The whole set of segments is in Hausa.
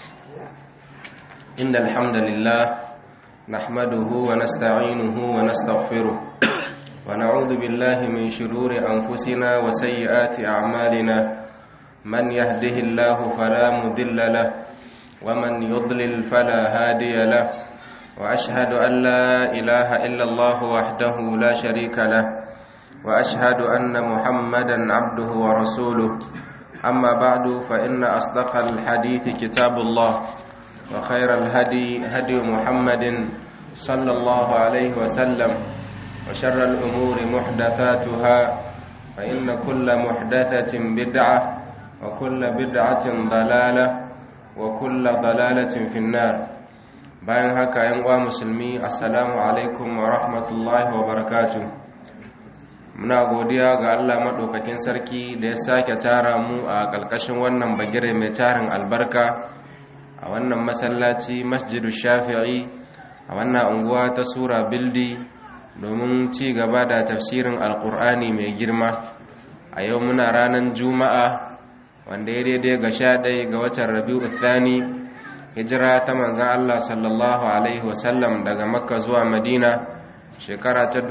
إن الحمد لله نحمده ونستعينه ونستغفره ونعوذ بالله من شرور أنفسنا وسيئات أعمالنا من يهده الله فلا مذل له ومن يضلل فلا هادي له وأشهد أن لا إله إلا الله وحده لا شريك له وأشهد أن محمدا عبده ورسوله أما بعد فإن أصدق الحديث كتاب الله وخير الهدي هدي محمد صلى الله عليه وسلم وشر الأمور محدثاتها فإن كل محدثة بدعة وكل بدعة ضلالة وكل ضلالة في النار bayan haka yan uwa musulmi assalamu alaikum wa rahmatullahi wa barakatuh muna godiya ga Allah madaukakin sarki da ya sake tara mu a ƙarƙashin wannan bagire mai tarin albarka a wannan masallaci masjidu shafi'i a wannan unguwa ta sura bildi domin ci gaba da tafsirin alkur'ani mai girma a yau muna ranar juma'a wanda ya daidai ga sha ɗaya ga watan rabi'u thani hijira ta manzan allah sallallahu alaihi wasallam daga makka zuwa madina shekara ta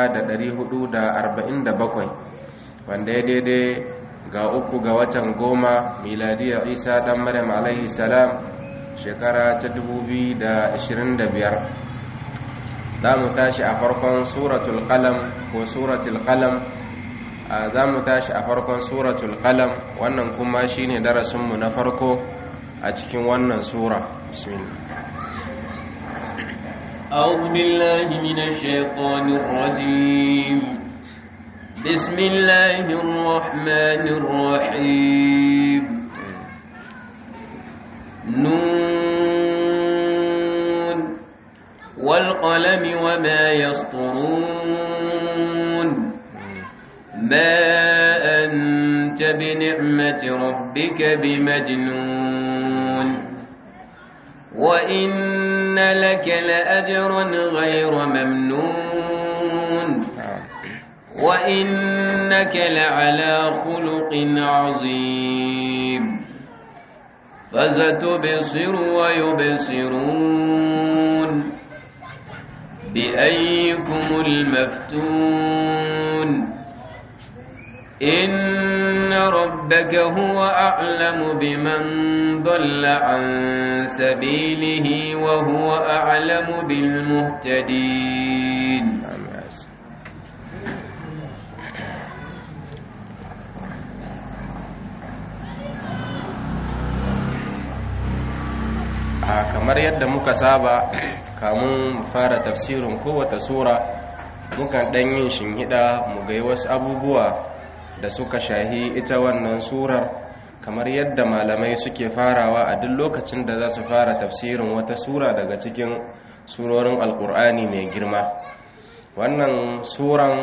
1447 wanda ya daidai ga uku ga watan goma miladiyar isa dan maryam alaihi salam shekara ta 2025 za mu tashi a farkon suratul qalam ko suratul qalam za mu tashi a farkon suratul qalam wannan kuma shine darasinmu na farko a cikin wannan sura bismillah أعوذ بالله من الشيطان الرجيم بسم الله الرحمن الرحيم نون والقلم وما يسطرون ما أنت بنعمة ربك بمجنون وإن لك لأجرا غير ممنون وإنك لعلى خلق عظيم فستبصر ويبصرون بأيكم المفتون إن ربك هو أعلم بمن ضل عن سبيله وهو أعلم بالمهتدين kamar yadda muka saba kamun fara tafsirin kowace sura mukan ɗan yin shinhida mu ga wasu abubuwa da suka shahi ita wannan surar kamar yadda malamai suke farawa a duk lokacin da za su fara tafsirin wata sura daga cikin surorin alkur'ani mai girma wannan suran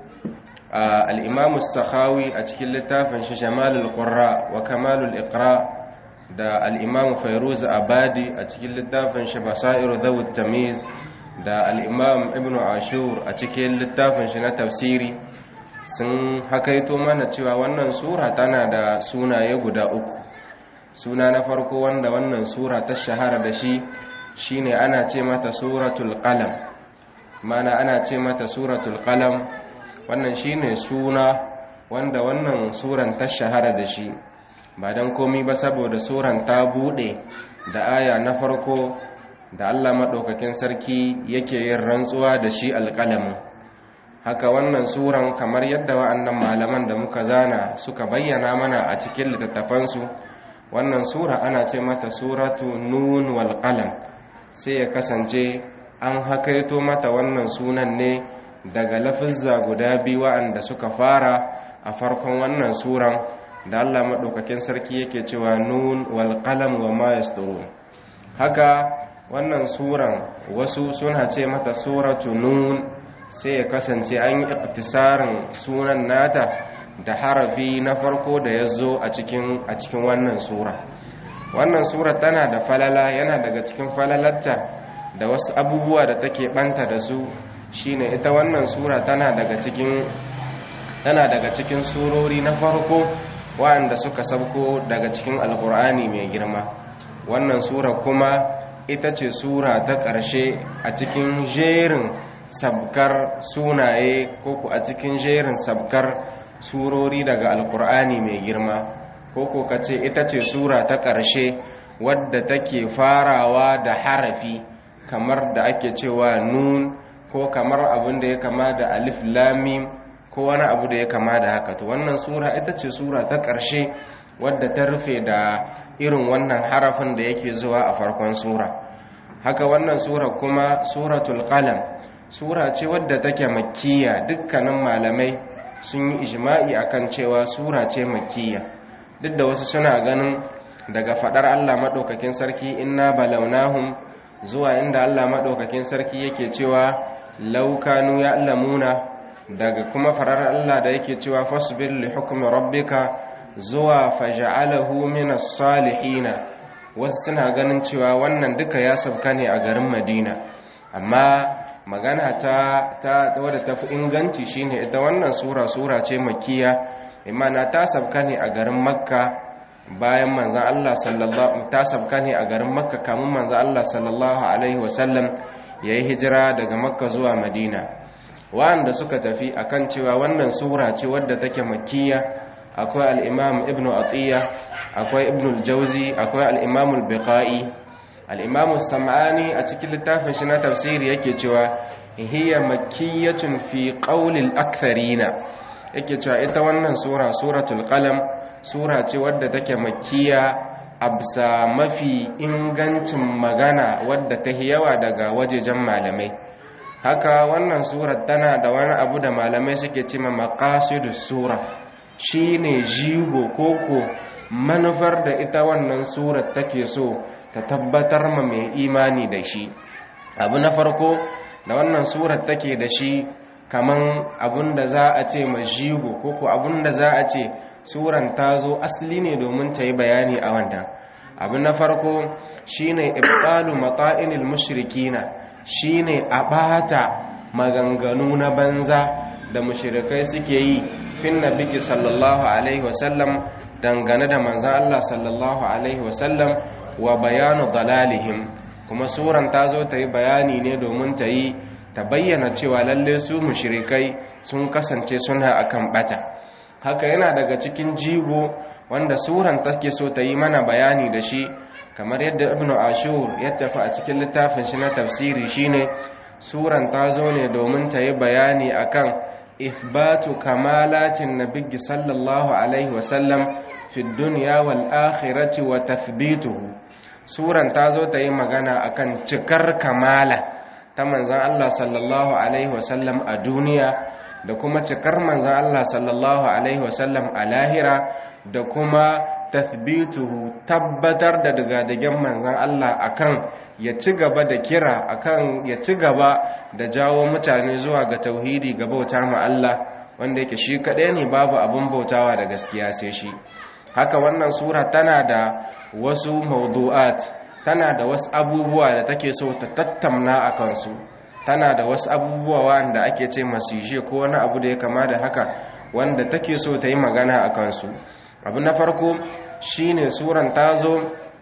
al'imamu sakhawi a cikin littafin shi shamalul qurra wa kamalul iqra da al'imamu fairuz abadi a cikin littafin shi basairu zawud tamiz da al'imam ibn ashur a cikin littafin shi na tafsiri sun hakaito mana cewa wannan sura tana da sunaye guda uku suna na farko wanda wannan sura ta shahara da shi shine ana ce mata suratul qalam mana ana ce mata suratul qalam wannan shine suna wanda wannan suran ta shahara da shi ba don komi ba saboda suran ta bude da aya na farko da Allah maɗaukakin sarki yake yin rantsuwa da shi alƙalamin haka wannan suran kamar yadda wa'annan malaman da muka zana suka bayyana mana a cikin littattafansu wannan sura ana ce mata suratu nun wal qalam sai ya kasance an hakaito mata wannan sunan ne daga lafizza guda biyu wa'anda suka fara a farkon wannan suran da Allah maɗaukakin sarki yake cewa nun wal qalam wa ma yasturun haka wannan suran wasu suna ce mata suratu nun sai ya kasance an yi iktisarin sunan nata da harafi na farko da ya zo a cikin wannan sura wannan sura tana da falala yana daga cikin falalarta da wasu abubuwa da take banta da su shine ita wannan sura tana daga cikin tana daga cikin surori na farko waɗanda suka sabko daga cikin alkur'ani mai girma wannan sura kuma ita ce sura ta ƙarshe a cikin jerin sabkar sunaye ko ku a cikin jerin sabkar surori daga alkur'ani mai girma ko ko ka ce ita ce sura ta ƙarshe wadda take farawa da harafi kamar da ake cewa nun ko kamar abin da ya kama da alif lamim ko wani abu da ya kama da haka to wannan sura ita ce sura ta ƙarshe wadda ta rufe da irin wannan harafin da yake zuwa a farkon sura haka wannan sura kuma suratul qalam sura ce wadda take makkiya dukkanin malamai sun yi ijma'i akan cewa sura ce makkiya duk da wasu suna ganin daga fadar Allah madaukakin sarki inna balawnahum zuwa inda Allah madaukakin sarki yake cewa law kanu ya'lamuna daga kuma farar Allah da yake cewa fasbir li hukmi rabbika zuwa faja'alahu minas salihina wasu suna ganin cewa wannan duka ya sabka ne a garin Madina amma magana ta ta wadda ta fi inganci shine ita wannan sura sura ce makkiya imana ta sabka ne a garin Makka bayan manzon Allah sallallahu ta sabka ne a garin Makka kamun manzon Allah sallallahu alaihi wasallam yayi hijira daga Makka zuwa Madina wanda suka tafi akan cewa wannan sura ce wadda take makkiya akwai al'imam ibn atiyya akwai ibn al-jauzi akwai al'imam al-biqa'i al'imam sam'ani a cikin littafin shi na tafsiri yake cewa hiya makkiyatun fi qawlil aktharina yake cewa ita wannan sura suratul qalam sura ce wadda take makkiya absa mafi ingancin magana wadda ta yawa daga wajejen malamai haka wannan surar tana da wani abu da malamai suke cima maqasidus sura shine jigo koko manufar da ita wannan surar take so ta tabbatar ma mai imani da shi abu na farko da wannan surar take da shi kaman abun da za a ce ma jigo koko abun da za a ce suran ta zo asali ne domin ta yi bayani a wanda abu na farko shine ibtalu mata'inil mushrikina shine a bata maganganu na banza da mushrikai suke yi fin nabiki sallallahu alaihi wasallam dangane da manzan Allah sallallahu alaihi wasallam wa bayanu dalalihim kuma suran ta zo ta yi bayani ne domin ta yi ta bayyana cewa lalle su mushrikai sun kasance suna akan bata haka yana daga cikin jigo wanda suran take so ta yi mana bayani da shi kamar yadda ibnu ashur ya tafi a cikin littafin shi na tafsiri shine suran ta zo ne domin ta yi bayani akan ithbatu kamalatin nabiyyi sallallahu alaihi wasallam fi dunya wal akhirati wa tathbituhu suran ta zo ta yi magana akan cikar kamala ta manzan Allah sallallahu alaihi wasallam a duniya da kuma cikar manzan Allah sallallahu alaihi wasallam a lahira da kuma tathbituhu tabbatar da digadigen manzan Allah akan ya ci gaba da kira akan ya ci gaba da jawo mutane zuwa ga tauhidi ga bauta ma Allah wanda yake shi kaɗai ne babu abin bautawa da gaskiya sai shi haka wannan sura tana da wasu mawdu'at tana da wasu abubuwa da take so ta tattamna a kansu tana da wasu abubuwa wanda ake ce masu ko wani abu da ya kama da haka wanda take so ta yi magana a kansu abu na farko shine suran ta zo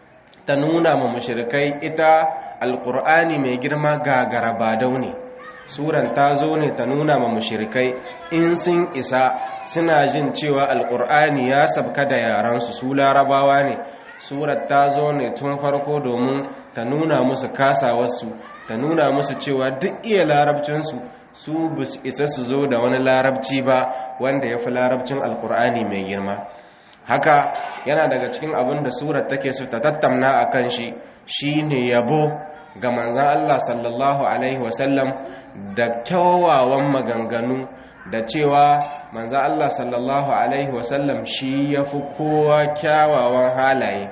ta nuna ma mushrikai ita alkur'ani mai girma ga garabadau ne suran ta zo ne ta nuna ma mushrikai in sun isa suna jin cewa alkur'ani ya sabka da yaransu su larabawa ne surat ta zo ne tun farko domin ta nuna musu kasawarsu ta nuna musu cewa duk iya larabcinsu su bus isa su zo da wani larabci ba wanda ya fi larabcin alkur'ani mai girma haka yana daga cikin abin da surat take so ta tattamna a kan shi shi ne yabo ga manzan Allah sallallahu Alaihi wasallam da kyawawan maganganu da cewa manzan Allah sallallahu Alaihi wasallam shi ya fi kowa kyawawan halaye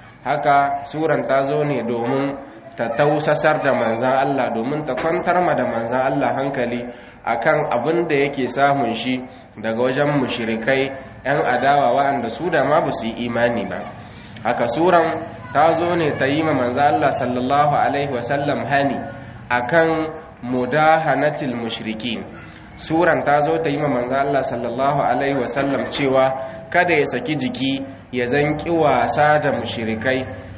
haka suran ta zo ne domin ta tausasar da manzan Allah domin ta kwantar ma da manzan Allah hankali akan abin da yake samun shi daga wajen mushrikai 'yan adawa waɗanda su da ma ba su yi imani ba haka suran ta zo ne ta yi ma manzan Allah sallallahu alaihi wasallam hani akan mudahanatil mushrikin suran ta zo ta yi ma manzan Allah sallallahu alaihi wasallam cewa kada ya saki jiki ya zanki wasa da mushrikai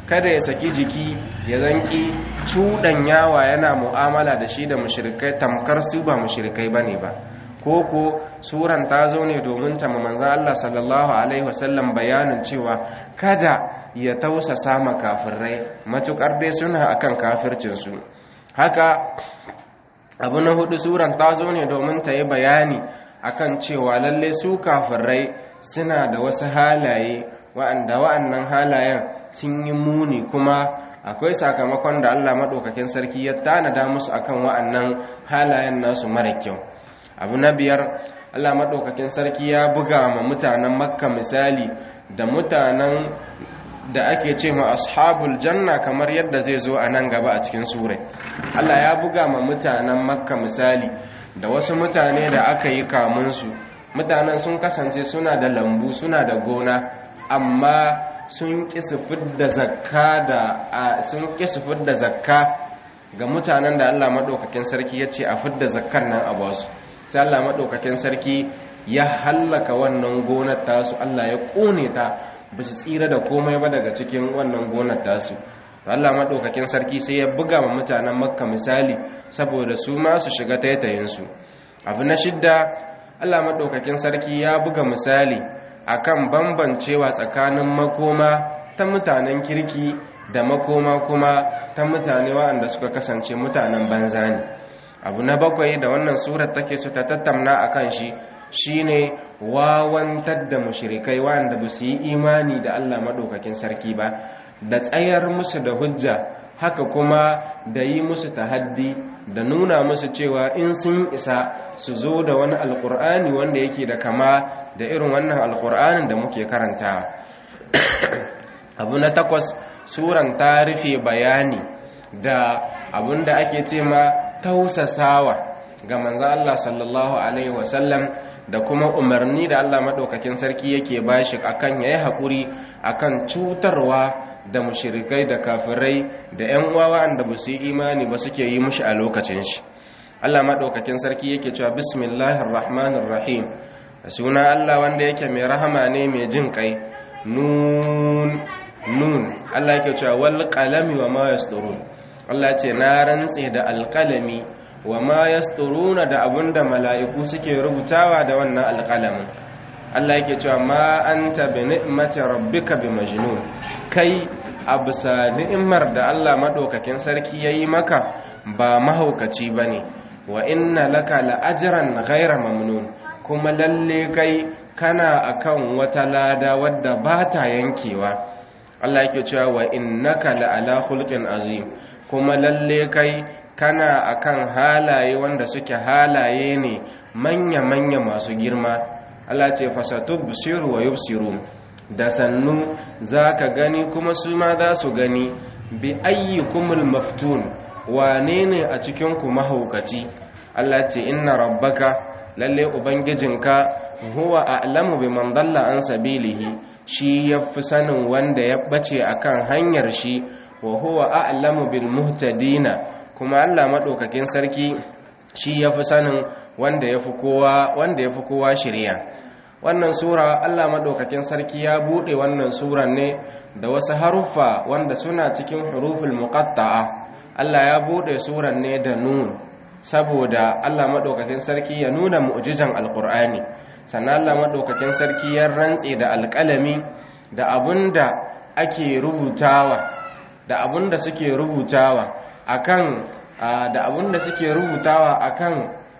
kada ya saki jiki ya zanki yawa yana mu'amala da shi da mushrikai tamkar su ba mushrikai bane ba koko suran ta zo ne domin ta manzan Allah sallallahu alaihi wasallam bayanin cewa kada ya tausasa ma kafirai matukar dai suna akan kafircinsu haka abu na hudu suran ta zo ne domin ta yi bayani akan cewa lalle su kafirai suna da wasu halaye wa'anda wa'annan halayen sun yi muni kuma akwai sakamakon da Allah maɗaukakin sarki ya tanada musu akan wa'annan halayen nasu mara kyau abu na biyar Allah maɗaukakin sarki ya buga ma mutanen makka misali da mutanen da ake ce ma ashabul janna kamar yadda zai zo a nan gaba a cikin surai Allah ya buga ma mutanen makka misali da wasu mutane da aka yi kamunsu mutanen sun kasance suna da lambu suna da gona amma sun ƙi su fidda zakka da sun ƙi su fidda zakka ga mutanen da Allah maɗaukakin sarki ya ce a fidda zakkar nan a basu sai Allah maɗaukakin sarki ya hallaka wannan gonar tasu Allah ya ƙone ta ba su tsira da komai ba daga cikin wannan gonar tasu Allah maɗaukakin sarki sai ya buga ma mutanen makka misali saboda su ma su shiga taitayinsu abu na shidda Allah maɗaukakin sarki ya buga misali akan bambancewa tsakanin makoma ta mutanen kirki da makoma kuma ta mutane waɗanda suka kasance mutanen banza ne abu na bakwai da wannan surar take su ta tattauna akan shi shine wawantar da mushrikai wanda ba su yi imani da Allah madaukakin sarki ba da tsayar musu da hujja haka kuma da yi musu tahaddi da nuna musu cewa in sun isa su zo da wani alkur'ani wanda yake da kama da irin wannan alkur'anin da muke karantawa abu na takwas suran ta rufe bayani da abun da ake ce ma tausasawa ga manzan Allah sallallahu Alaihi wasallam da kuma umarni da Allah maɗaukakin sarki yake bashi akan ya yi haƙuri akan cutarwa da mushirikai da kafirai da 'yan uwa da ba su yi imani ba suke yi mushi a lokacin shi Allah maɗaukakin sarki yake cewa bismillahir rahmanir rahim da suna Allah wanda yake mai rahama ne mai jin kai nun nun Allah yake cewa wal qalami wa ma yasturun Allah ce na rantse da alƙalami wa ma yasturuna da abunda mala'iku suke rubutawa da wannan alƙalamin Allah yake cewa ma anta bi ni'mati rabbika bi majnun kai abisa ni'imar da Allah madaukakin sarki yayi maka ba mahaukaci bane wa inna laka la'ajran ghayra mamnun kuma lalle kai kana akan wata lada wadda ba ta yankewa Allah yake cewa wa innaka la'ala khulqin azim kuma lalle kai kana akan halaye wanda suke halaye ne manya-manya masu girma Allah ce fasatu busiru wa yubsiru da sannu za ka gani kuma su ma za su gani bi ayyukumul maftun wane ne a cikinku mahaukaci Allah ce inna rabbaka lalle ubangijinka huwa a'lamu biman dalla an sabilihi shi yafi sanin wanda ya bace akan hanyar shi wa huwa a'lamu bil muhtadina kuma Allah madaukakin sarki shi yafi sanin wanda yafi kowa wanda yafi kowa shiriya wannan sura Allah madaukakin sarki ya bude wannan suran ne da wasu haruffa wanda suna cikin huruful muqatta'a Allah ya bude suran ne da nun saboda Allah madaukakin sarki ya nuna mu'jizan alqur'ani sannan Allah madaukakin sarki ya rantse da alƙalami da abunda ake rubutawa da abun da suke rubutawa akan da abun da suke rubutawa akan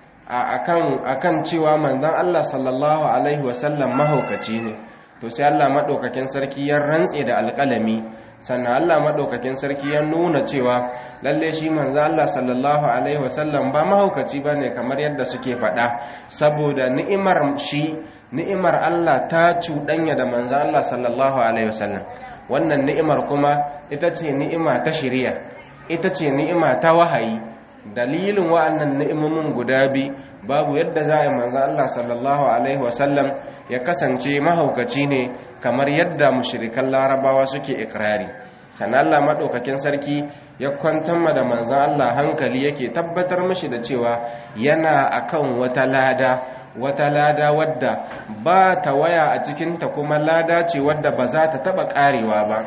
akan akan cewa manzon Allah sallallahu alaihi wasallam mahaukaci ne to sai Allah madaukakin sarki ya rantse da alƙalami sannan Allah madaukakin sarki ya nuna cewa lalle shi manzon Allah sallallahu alaihi wasallam ba mahaukaci bane kamar yadda suke faɗa saboda ni'imar shi ni'imar Allah ta cuɗanya da manzon Allah sallallahu alaihi wasallam wannan ni'imar kuma ita ce ni'ima ta shiriya ita ce ni'ima ta wahayi dalilin wa'annan ni'imomin guda bi babu yadda za a manzo Allah sallallahu alaihi wasallam ya kasance mahaukaci ne kamar yadda mushrikan larabawa suke ikrari sannan Allah madaukakin sarki ya kwantar da manzon Allah hankali yake tabbatar mishi da cewa yana akan wata lada wata lada wadda ba ta waya a cikinta kuma lada ce wadda ba za ta taba karewa ba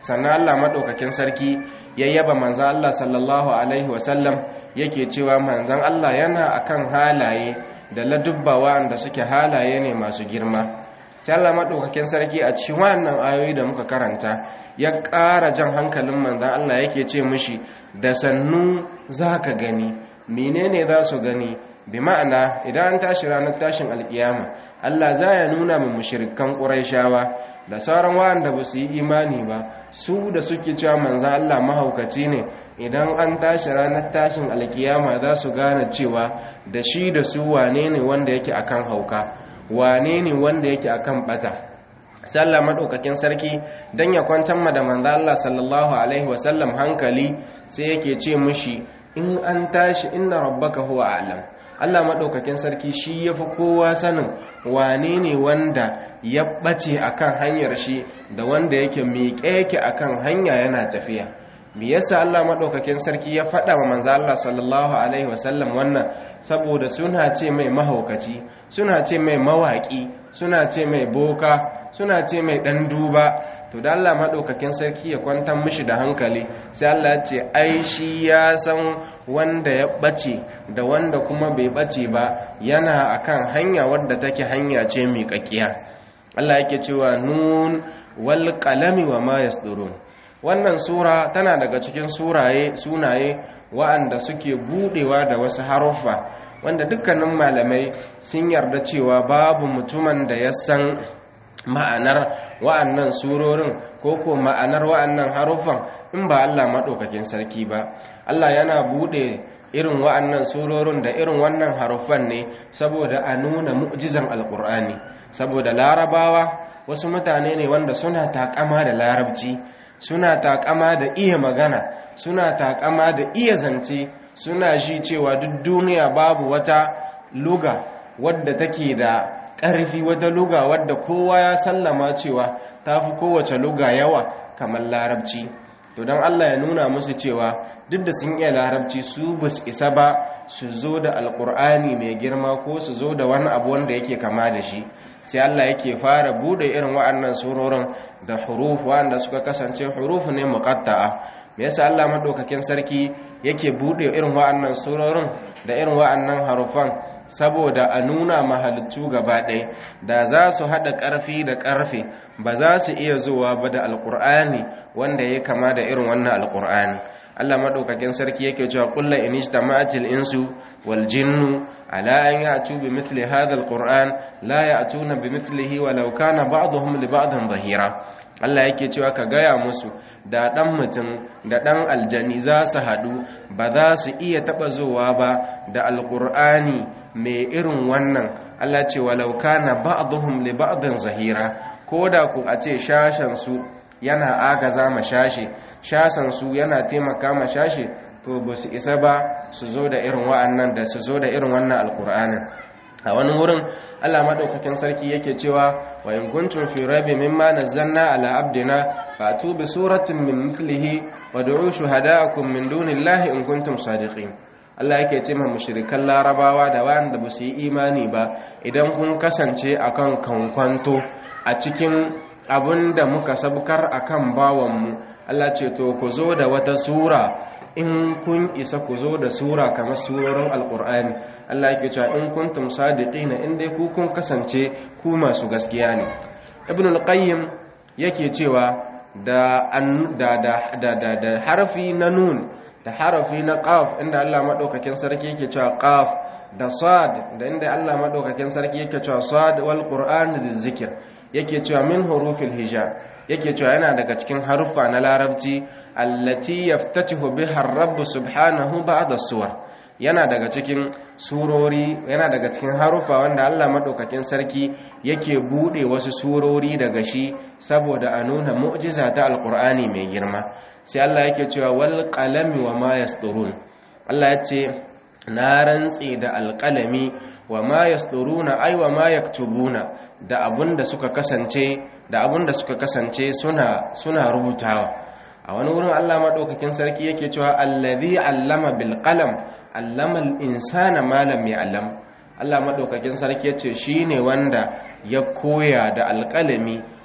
sannan Allah madaukakin sarki ya yaba manzon Allah sallallahu alaihi wasallam yake cewa manzon Allah yana akan halaye da ladubba wanda suke halaye ne masu girma sai Allah madaukakin sarki a cikin wannan ayoyi da muka karanta ya ƙara jan hankalin manzon Allah yake ce mishi da sannu zaka gani menene za su gani bi ma'ana idan an tashi ranar tashin alkiyama Allah za ya nuna mu mushrikan Qurayshawa da sauran wanda ba su yi imani ba su da suke cewa manzan Allah mahaukaci ne idan an tashi ranar tashin alkiyama za su gane cewa da shi da su wane ne wanda yake akan hauka wane ne wanda yake akan bata sallah madaukakin sarki dan ya kwantar ma da manzan Allah sallallahu alaihi wasallam hankali sai yake ce mishi in an tashi inna rabbaka huwa a'lam Allah maɗaukakin sarki shi ya fi kowa sanin wane ne wanda ya ɓace a kan hanyar shi da wanda yake miƙe yake a kan hanya yana tafiya me yasa Allah maɗaukakin sarki ya faɗa wa manzo Allah sallallahu alaihi wasallam wannan saboda suna ce mai mahaukaci suna ce mai mawaƙi suna ce mai boka suna ce mai ɗan duba to da Allah maɗaukakin sarki ya kwantar mishi da hankali sai Allah ya ce ai shi ya san wanda ya ɓace da wanda kuma bai ɓace ba yana akan hanya wadda take hanya ce mai ƙaƙiya Allah yake cewa nun wal qalami wa ma yasdurun wannan sura tana daga cikin suraye sunaye wa'anda suke budewa da wasu haruffa wanda dukkanin malamai sun yarda cewa babu mutumin da ya san ma'anar wa'annan surorin ko ko ma'anar wa'annan haruffan in ba Allah maɗaukakin sarki ba Allah yana bude irin wa'annan surorin da irin wannan haruffan ne saboda a nuna mu'jizan alkur'ani saboda larabawa wasu mutane ne wanda suna takama da larabci suna takama da iya magana suna takama da iya zance suna shi cewa duk duniya babu wata luga wadda take da ƙarfi wata luga wadda kowa ya sallama cewa ta fi kowace luga yawa kamar larabci to don allah ya nuna musu cewa duk da sun iya larabci su ba su isa ba su zo da alkur'ani mai girma ko su zo da wani abu wanda yake kama da shi sai Allah yake fara bude irin wa'annan surorin da huruf wanda suka kasance huruf ne muqatta'a me yasa Allah madaukakin sarki yake bude irin wa'annan surorin da irin wa'annan harufan saboda a nuna mahalittu gaba ɗaya da za su haɗa ƙarfi da ƙarfe ba za su iya zuwa ba da alƙur'ani wanda ya kama da irin wannan alƙur'ani Allah madaukakin sarki yake cewa kullu inijtama'atil insu wal jinnu ala an ya'tu bi mithli hadha alquran la ya'tuna bi mithlihi walau kana ba'dhum li ba'dhin dhahira Allah yake cewa ka gaya musu da dan mutum da dan aljani za su hadu ba za su iya taba zuwa ba da alqur'ani mai irin wannan Allah ce walau kana ba'dhum li ba'dhin zahira koda ku a ce shashan su yana agaza ma shashe shasansu yana taimaka ma shashe to ba su isa ba su zo da irin wa'annan da su zo da irin wannan alkur'anin a wani wurin Allah madaukakin sarki yake cewa wa in kuntum fi raibin mimma nazzalna ala abdina fatu bi suratin min mithlihi wa du'u shuhada'akum min dunillahi in kuntum sadiqin Allah yake ce ma mushrikan larabawa da wanda ba su yi imani ba idan kun kasance akan kankwanto a cikin da muka sabkar akan bawanmu Allah ce to ku zo da wata sura in kun isa ku zo da sura kamar surorin alkur'ani Allah yake cewa in kuntum sadiqina in dai ku kun kasance ku masu gaskiya ne ibn al-qayyim yake cewa da da da da da harfi na nun da harafi na qaf inda Allah madaukakin sarki yake cewa qaf da sad da inda Allah madaukakin sarki yake cewa sad wal qur'an zikr yake cewa min hurufil hijab yake cewa yana daga cikin haruffa na larabci allati yaftatihu biha ar-rabb subhanahu ba'da suwar yana daga cikin surori yana daga cikin haruffa wanda Allah madaukakin sarki yake bude wasu surori daga shi saboda a nuna mu'jiza ta alqur'ani mai girma sai Allah yake cewa wal qalami wa ma yasturun Allah ya ce na rantse da alqalami wa ma yasturuna ay wa ma yaktubuna da abunda suka kasance da abunda suka kasance suna suna rubutawa a wani wurin Allah madaukakin sarki yake cewa allazi allama bil qalam allama al insana ma lam ya'lam Allah madaukakin sarki yace shine wanda ya koya da alqalami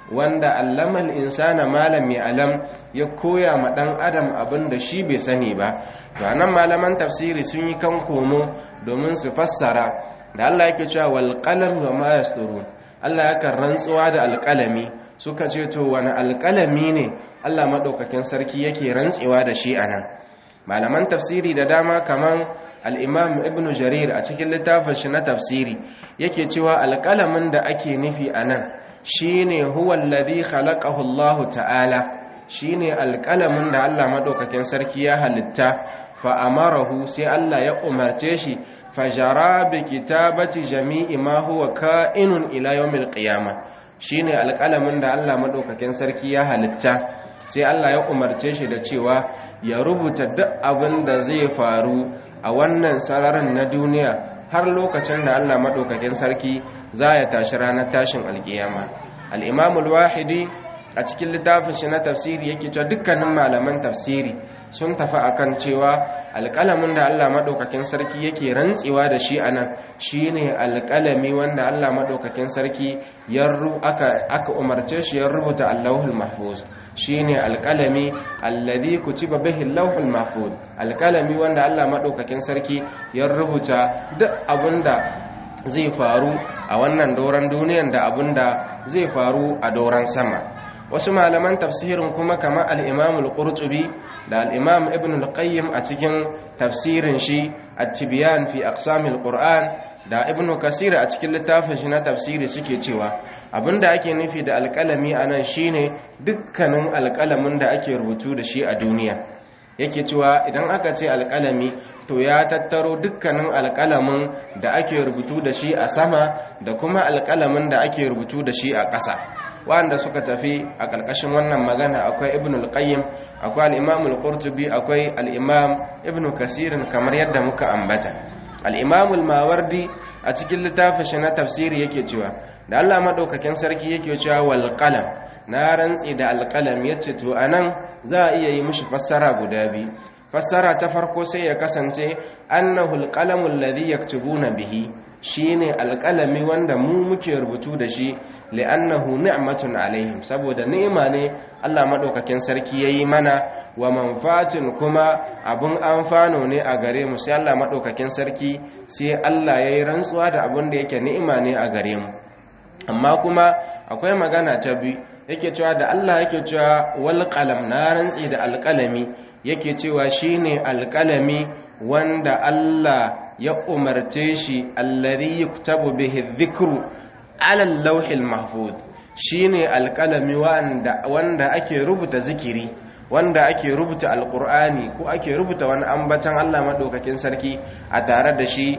wanda allamal insana malam ya alam ya koya ma dan adam abin da shi bai sani ba to anan malaman tafsiri sun yi kan komo domin su fassara da Allah yake cewa wal qalam wa ma yasturun Allah yakan rantsuwa da alƙalami suka ce to wani alƙalami ne Allah madaukakin sarki yake rantsewa da shi anan malaman tafsiri da dama kaman al-imam ibn jarir a cikin littafin shi na tafsiri yake cewa alƙalamin da ake nufi anan shine huwa alladhi khalaqahu Allah ta'ala shine alƙalamin da Allah madaukakin sarki ya halitta fa amarahu sai Allah ya umarce shi fajara bi kitabati jami'i ma huwa ka'inun ila yawmil qiyamah shine alƙalamin da Allah madaukakin sarki ya halitta sai Allah ya umarce shi da cewa ya rubuta duk abin da zai faru a wannan sararin na duniya har lokacin da Allah madaukakin sarki za ya tashi ranar tashin alkiyama al-imam al-wahidi a cikin littafin shi na tafsiri yake cewa dukkanin malaman tafsiri sun tafi akan cewa alƙalamin da Allah maɗaukakin sarki yake rantsewa da shi anan shine alƙalami wanda Allah maɗaukakin sarki ya aka aka umarce shi ya rubuta Allahul Mahfuz shine alƙalami alladhi kutiba bihi Allahul Mahfuz alƙalami wanda Allah maɗaukakin sarki ya rubuta duk abinda zai faru a wannan doron duniyan da abinda zai faru a doron sama wasu malaman tafsirin kuma kamar al'imam al-qurtubi da al'imam ibn al-qayyim a cikin tafsirin shi a tibiyan fi aqsamil qur'an da ibn kasir a cikin littafin shi na tafsiri suke cewa abinda ake nufi da alƙalami a nan shine dukkanin alƙalamin da ake rubutu da shi a duniya yake cewa idan aka ce alƙalami to ya tattaro dukkanin alƙalamin da ake rubutu da shi a sama da kuma alƙalamin da ake rubutu da shi a ƙasa wanda suka tafi a ƙarƙashin wannan magana akwai ibn al-qayyim akwai al-imam al-qurtubi akwai al-imam ibn kasirin kamar yadda muka ambata al-imam al-mawardi a cikin littafin shi na tafsiri yake cewa da Allah madaukakin sarki yake cewa wal qalam na rantsi da al-qalam yace to anan za a iya yi mishi fassara guda biyu fassara ta farko sai ya kasance annahu al-qalamu alladhi yaktubuna bihi shine alƙalami wanda mu muke rubutu da shi li'annahu ni'matun alaihim saboda ni'ima ne Allah madaukakin sarki yayi mana wa manfatin kuma abun amfano ne a gare mu sai Allah madaukakin sarki sai Allah yayi rantsuwa da abun da yake ni'ima ne a gare mu amma kuma akwai magana ta bi yake cewa da Allah yake cewa wal qalam na rantsi da alƙalami yake cewa shine alƙalami wanda Allah ya umarce shi alladhi yuktabu bihi dhikru ala al-lawhil mahfuz shine alqalami wanda wanda ake rubuta zikiri wanda ake rubuta alqur'ani ko ake rubuta wani ambatan Allah madaukakin sarki a tare da shi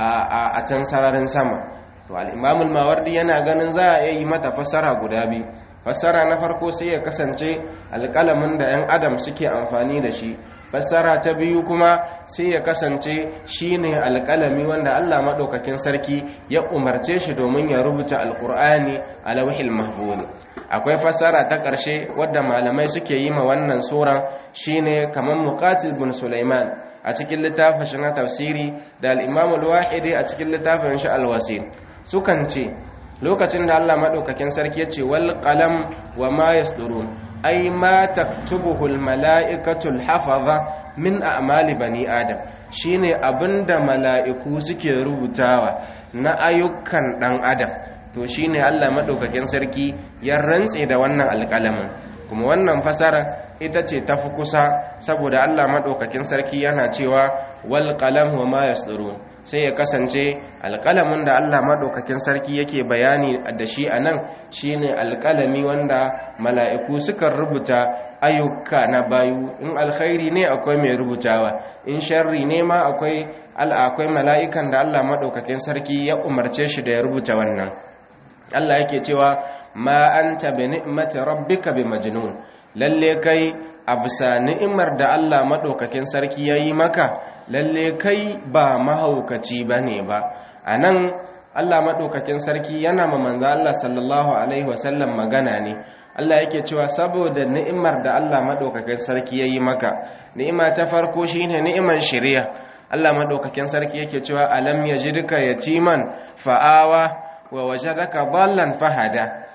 a can sararin sama to al-imam al-mawardi yana ganin za a yi mata fassara guda biyu fassara na farko sai ya kasance alƙalamin da 'yan adam suke amfani da shi fassara ta biyu kuma sai ya kasance shine alƙalami wanda Allah maɗaukakin sarki ya umarce shi domin ya rubuta alƙur'ani a lauhil mahfuz akwai fassara ta ƙarshe wadda malamai suke yi ma wannan sura shine kamar muqatil bin sulaiman a cikin littafin shi na tafsiri da al-imam al-wahidi a cikin littafin shi al-wasil sukan ce lokacin da Allah maɗaukakin sarki ya ce wal qalam wa ma yasdurun ai ma taktubuhul mala'ikatul hafaza min a'mali bani adam shine abinda mala'iku suke rubutawa na ayyukan dan adam to shine Allah maɗaukakin sarki ya rantse da wannan alƙalamin kuma wannan fasara ita ce ta fi kusa saboda Allah maɗaukakin sarki yana cewa wal qalam wa ma yasdurun sai ya kasance alƙalamin da Allah maɗaukakin sarki yake bayani da shi a nan shi ne alƙalami wanda mala'iku sukan rubuta ayyuka na bayu in alkhairi ne akwai mai rubutawa in sharri ne ma akwai akwai mala'ikan da Allah maɗaukakin sarki ya umarce shi da ya rubuta wannan Allah yake cewa ma anta bi ni'mati rabbika bi majnun lalle kai a bisa ni'imar da Allah maɗaukakin sarki ya yi maka lalle kai ba mahaukaci ba ne ba a nan Allah maɗaukakin sarki yana ma manza Allah sallallahu Alaihi wasallam magana ne Allah yake cewa saboda ni'imar da Allah maɗaukakin sarki ya yi maka ni'ima ta farko shi ne ni'imar shirya Allah maɗaukakin sarki yake cewa alam ya ji duka yatiman fa'awa wa waje daga ballan fahada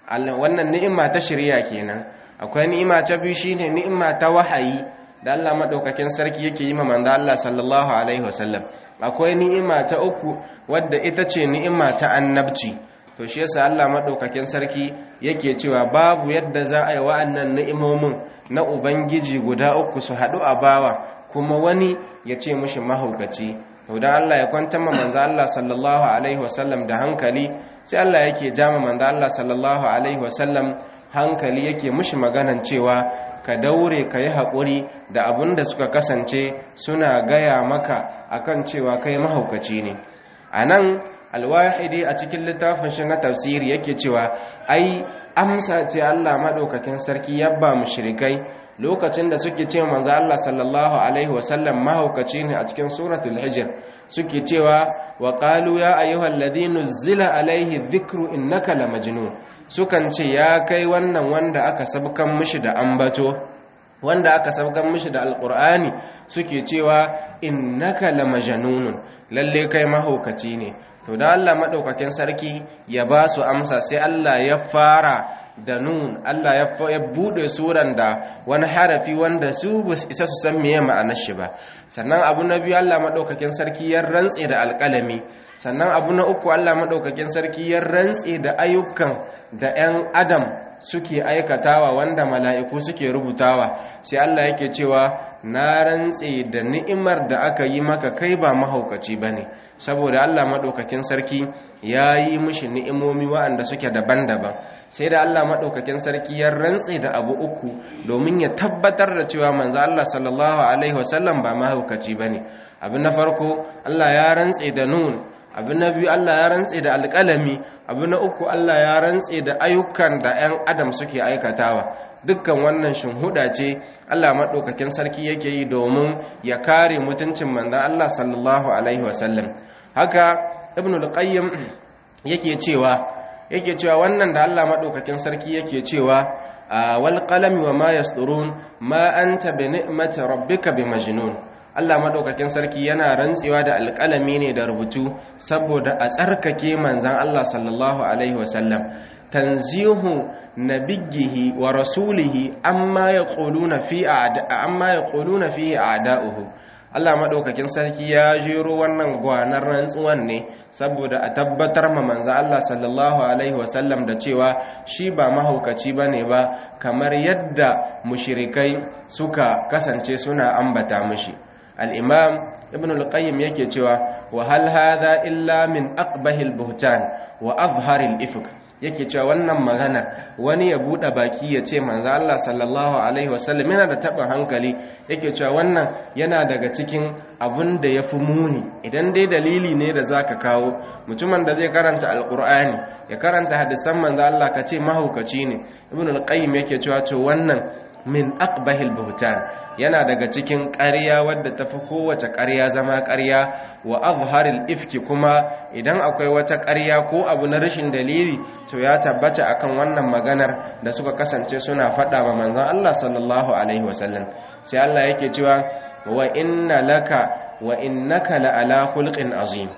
wannan ni'ima ta shirya kenan akwai ni'ima ta biyu shine ni'ima ta wahayi da Allah madaukakin sarki yake yi ma manzo Allah sallallahu alaihi wasallam akwai ni'ima ta uku wadda ita ce ni'ima ta annabci to shi yasa Allah madaukakin sarki yake cewa babu yadda za a yi wa'annan ni'imomin na ubangiji guda uku su haɗu a bawa kuma wani ya ce mushi mahaukaci to dan Allah ya kwantar ma manzo Allah sallallahu alaihi wasallam da hankali sai Allah yake jama manzo Allah sallallahu alaihi wasallam hankali yake mushi maganan cewa ka daure ka yi haƙuri da abin da suka kasance suna gaya maka akan cewa kai mahaukaci ne a nan alwahidi a cikin littafin shi na tafsiri yake cewa ai amsa ce Allah maɗaukakin sarki yabba mushrikai lokacin da suke ce manzo Allah sallallahu alaihi wasallam mahaukaci ne a cikin suratul hijr suke cewa wa qalu ya ayyuhal ladina zila alaihi dhikru innaka lamajnun sukan ce ya kai wannan wanda aka sabkan mishi da ambato wanda aka sabkan mishi da alqur'ani suke cewa innaka lamajnun lalle kai mahaukaci ne to da Allah madaukakin sarki ya ba su amsa sai Allah ya fara da nun Allah ya bude suran da wani harafi wanda su isa su san meye ma'anar shi ba sannan abu na biyu Allah madaukakin sarki ya rantse da alƙalami sannan abu na uku Allah madaukakin sarki ya rantse da ayyukan da 'yan adam suke aikatawa wanda mala'iku suke rubutawa sai Allah yake cewa na rantse da ni'imar da aka yi maka kai ba mahaukaci bane saboda Allah madaukakin sarki ya yi mishi ni'imomi waɗanda suke daban-daban sai da Allah maɗaukakin sarki ya rantse da abu uku domin ya tabbatar da cewa manzo Allah sallallahu alaihi wasallam ba mahaukaci bane abin na farko Allah ya rantse da nun abu na biyu Allah ya rantse da alƙalami abu na uku Allah ya rantse da ayyukan da 'yan adam suke aikatawa dukkan wannan shinhuda ce Allah maɗaukakin sarki yake yi domin ya kare mutuncin manzon Allah sallallahu alaihi wasallam haka ibn al-qayyim yake cewa yake cewa wannan da Allah madaukakin sarki yake cewa wal qalami wa ma yasturun ma anta bi ni'mati rabbika bi majnun Allah madaukakin sarki yana rantsewa da alƙalami ne da rubutu saboda a tsarkake manzon Allah sallallahu alaihi wasallam tanzihu nabiyhi wa rasulihi amma yaquluna fi amma yaquluna fi a'da'uhu Allah maɗaukakin sarki ya jero wannan gwanar rantsuwan ne saboda a tabbatar ma manzo Allah sallallahu alaihi wasallam da cewa shi ba mahaukaci bane ba kamar yadda mushrikai suka kasance suna ambata mishi al-imam ibn al-qayyim yake cewa wa hal hadha illa min aqbahil buhtan wa azharil ifk yake cewa wannan magana wani ya bude baki ya ce manzo Allah sallallahu alaihi wasallam yana da taɓin hankali yake cewa wannan yana daga cikin abin da ya fi muni idan dai dalili ne da zaka kawo mutumin da zai karanta alqur'ani ya karanta hadisan manzo Allah ka ce mahaukaci ne ibn al-qayyim yake cewa to wannan min aqbahil buhtan yana daga cikin ƙarya wadda tafi kowace ƙarya zama ƙarya wa azharil ifki kuma idan akwai wata ƙarya ko abu na rashin dalili to ya tabbata akan wannan maganar da suka kasance suna faɗa wa manzon Allah sallallahu alaihi wasallam sai Allah yake cewa wa inna laka wa innaka la ala khulqin azim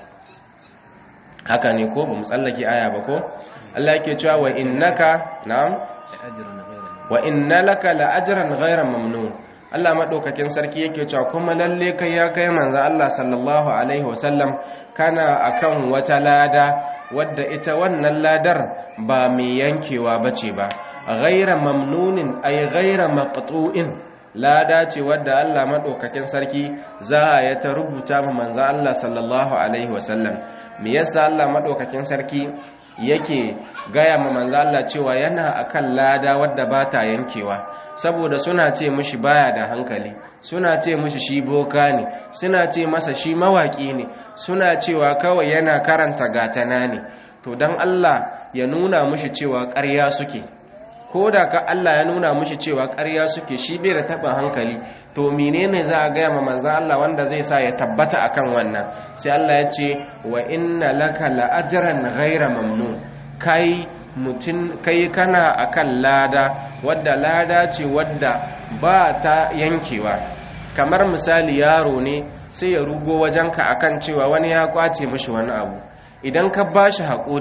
haka ne ko bamu tsallake aya ba ko Allah yake cewa wa innaka na'am wa inna laka la ajran ghayra mamnun Allah madaukakin sarki yake cewa kuma lalle kai ya kai manzo Allah sallallahu alaihi wasallam kana akan wata lada wadda ita wannan ladar ba mai yankewa bace ba ghayra mamnunin ay ghayra maqtu'in lada ce wadda Allah madaukakin sarki za ya ta rubuta ma manzo Allah sallallahu alaihi wasallam me yasa Allah madaukakin sarki yake gaya ma manzo Allah cewa yana akan lada wadda ba ta yankewa saboda suna ce mishi baya da hankali suna ce mishi shi boka ne suna ce masa shi mawaki ne suna cewa kawai yana karanta gatana ne to dan Allah ya nuna mishi cewa ƙarya suke ko da ka Allah ya nuna mishi cewa ƙarya suke shi bai da taɓa hankali to menene za a gaya ma manzan Allah wanda zai sa ya tabbata akan wannan sai Allah ya ce wa inna laka la'ajran ghaira mamnun kai mutum kai kana akan lada wadda lada ce wadda ba ta yankewa kamar misali yaro ne sai ya rugo wajenka akan cewa wani ya kwace mishi wani abu idan ka bashi haƙuri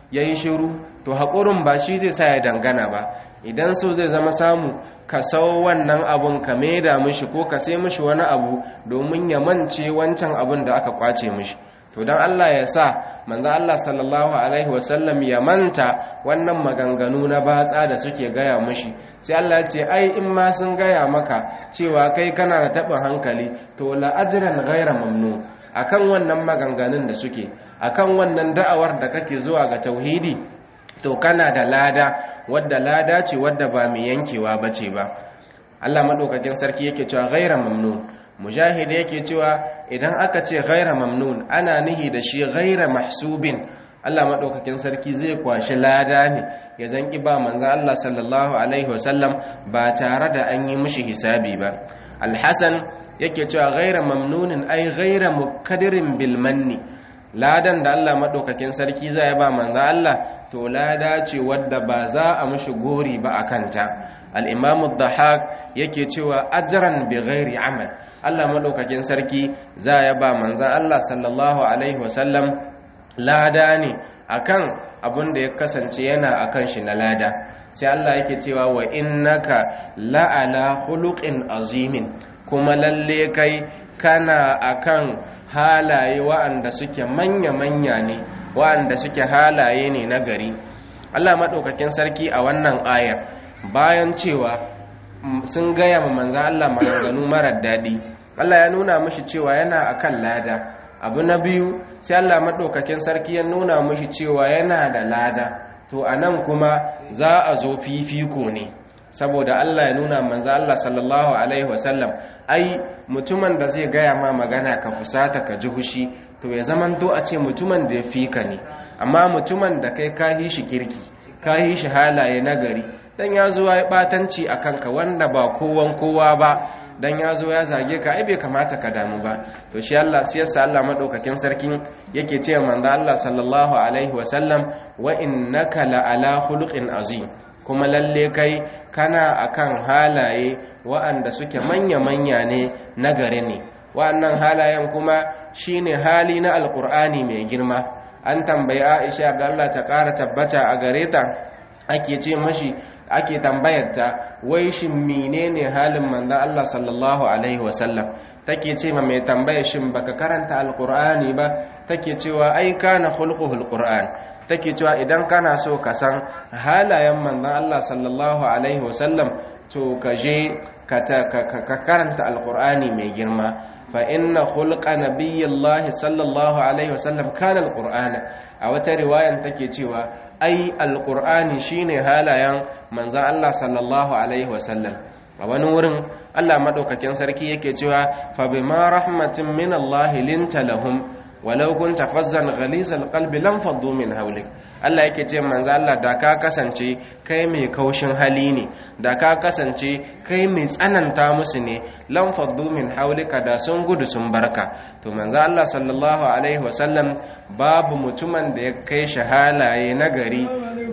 ya yi shiru to haƙurin ba shi zai sa ya dangana ba idan so zai zama samu ka sau wannan abun ka maida mishi ko ka sai mishi wani abu domin ya mance wancan abun da aka kwace mishi to don Allah ya sa manzo Allah sallallahu alaihi wasallam ya manta wannan maganganu na batsa da suke gaya mishi sai Allah ya ce ai in ma sun gaya maka cewa kai kana da taɓin hankali to la ajran ghaira mamnun akan wannan maganganun da suke akan wannan da'awar da kake zuwa ga tauhidi to kana da lada wadda lada ce wadda ba mai yankewa bace ba Allah madaukakin sarki yake cewa ghaira mamnun mujahid yake cewa idan aka ce ghaira mamnun ana nihi da shi ghaira mahsubin Allah madaukakin sarki zai kwashi lada ne ya zanki ba manzo Allah sallallahu alaihi wasallam ba tare da an yi mishi hisabi ba al-hasan yake cewa ghaira mamnunin ai ghaira mukadirin bil manni ladan da Allah madaukakin sarki zai ba manzo Allah to lada ce wadda ba za a mishi gori ba akanta al-imam ad-dahak yake cewa ajran bi ghairi amal Allah madaukakin sarki za ya ba manzo Allah sallallahu alaihi wasallam lada ne akan abin da ya kasance yana akan shi na lada sai Allah yake cewa wa innaka la'ala khuluqin azimin kuma lalle kai kana akan halaye wa'anda suke manya-manya ne wa'anda suke halaye ne na gari Allah maɗaukakin sarki a wannan ayar bayan cewa sun gaya ma manzan Allah maganganu marar daɗi Allah ya nuna mashi cewa yana akan lada abu na biyu sai Allah maɗaukakin sarki ya nuna mashi cewa yana da lada to a nan kuma za a zo fifiko ne saboda Allah ya nuna manzo Allah sallallahu alaihi wasallam ai mutumin da zai gaya ma magana ka fusata ka ji hushi to ya zaman do a ce mutumin da ya fika ne amma mutumin da kai ka yi shi kirki ka yi shi halaye nagari dan ya zo ya batanci a kanka wanda ba kowan kowa ba dan ya zo ya zage ka ai bai kamata ka damu ba to shi Allah sai yasa Allah madaukakin sarkin yake ce manzo Allah sallallahu alaihi wasallam wa innaka la ala khuluqin azim kuma lalle kai kana akan halaye wa'anda suke manya-manya ne na gari ne wa'annan halayen kuma shine hali na alkur'ani mai girma an tambayi aisha da Allah ta ƙara tabbata a gare ta ake ce mashi ake tambayarta wai shin menene halin manzon Allah sallallahu alaihi wasallam take ce ma mai tambaya shin baka karanta alkur'ani ba take cewa ai kana khulquhul qur'an take cewa idan kana so ka san halayen manzon Allah sallallahu alaihi wasallam to ka je ka karanta alqur'ani mai girma fa inna khulqa nabiyillahi sallallahu alaihi wasallam kana alqur'ana a wata riwayan take cewa ai alqur'ani shine halayen manzon Allah sallallahu alaihi wasallam a wani wurin Allah madaukakin sarki yake cewa fa bima rahmatin min Allah linta lahum walau kunta fazzan ghalizal qalbi lam faddu min hawlik Allah yake ce manzo Allah da ka kasance kai mai kaushin hali ne da ka kasance kai mai tsananta musu ne lam faddu min hawlika da sun gudu sun barka to manzo Allah sallallahu alaihi wasallam babu mutumin da ya kai shi halaye nagari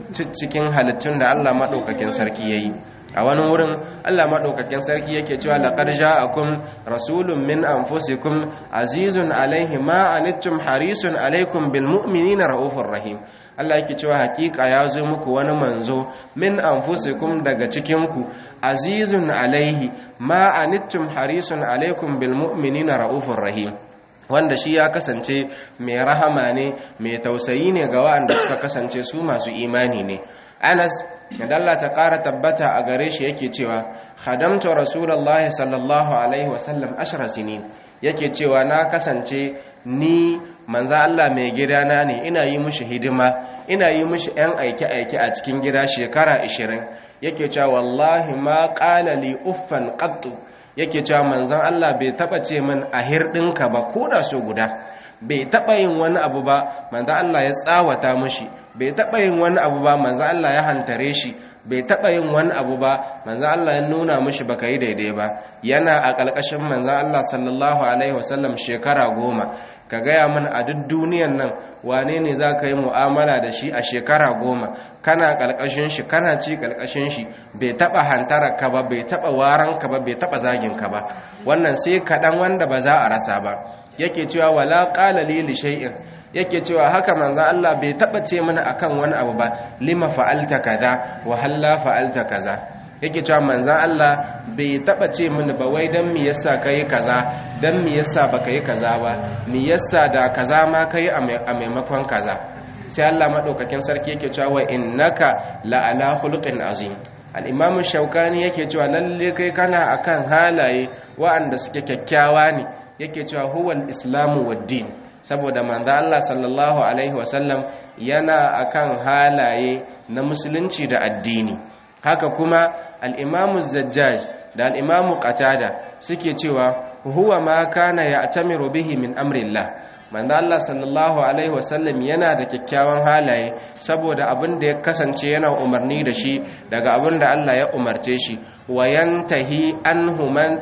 cikin halittun da Allah madaukakin sarki yayi a wani wurin Allah maɗaukakin sarki yake cewa laqad ja'akum rasulun min anfusikum azizun alaihi ma anittum harisun alaikum bil mu'minina raufur rahim Allah yake cewa hakika ya zo muku wani manzo min anfusikum daga cikin ku azizun alaihi ma anittum harisun alaikum bil mu'minina raufur rahim wanda shi ya kasance mai rahama ne mai tausayi ne ga waɗanda suka kasance su masu imani ne Anas da Allah ta ƙara tabbata a gare shi yake cewa khadamtu rasulullahi sallallahu alaihi wasallam ashara sinin yake cewa na kasance ni manza Allah mai gidana ne ina yi mishi hidima ina yi mishi ɗan aike-aike a cikin gida shekara 20 yake cewa wallahi ma qala li uffan qattu yake cewa manzon Allah bai taba ce min a hirɗinka ba ko da so guda bai taba yin wani abu ba manzon Allah ya tsawata mishi bai taɓa yin wani abu ba manzo Allah ya hantare shi bai taɓa yin wani abu ba manzo Allah ya nuna mishi baka yi daidai ba yana a ƙalƙashin manzo Allah sallallahu alaihi wasallam shekara goma ka gaya mana a duk duniyan nan wane ne za ka yi mu'amala da shi a shekara goma kana ƙalƙashin shi kana ci ƙalƙashin shi bai taɓa hantara ka ba bai taɓa waran ka ba bai taɓa zagin ka ba wannan sai kaɗan wanda ba za a rasa ba yake cewa wala qala li li shay'in yake cewa haka manzon Allah bai taba ce mana akan wani abu ba lima fa'alta kaza wa halla fa'alta kaza yake cewa manzon Allah bai taba ce mana ba wai dan me yasa kai kaza dan me yasa baka yi kaza ba me yasa da kaza ma kai a maimakon kaza sai Allah madaukakin sarki yake cewa wa innaka la ala khuluqin azim al-imam shaukani yake cewa lalle kai kana akan halaye wa'anda suke kyakkyawa ne yake cewa huwal islamu wad-din saboda manzo Allah sallallahu alaihi wasallam yana akan halaye na musulunci da addini haka kuma al-imam zajjaj da al-imam qatada suke cewa huwa ma kana ya'tamiru bihi min amrillah manzo Allah sallallahu alaihi wasallam yana da kyakkyawan halaye saboda abin da ya kasance yana umarni da shi daga abin da Allah ya umarce shi wa yantahi anhu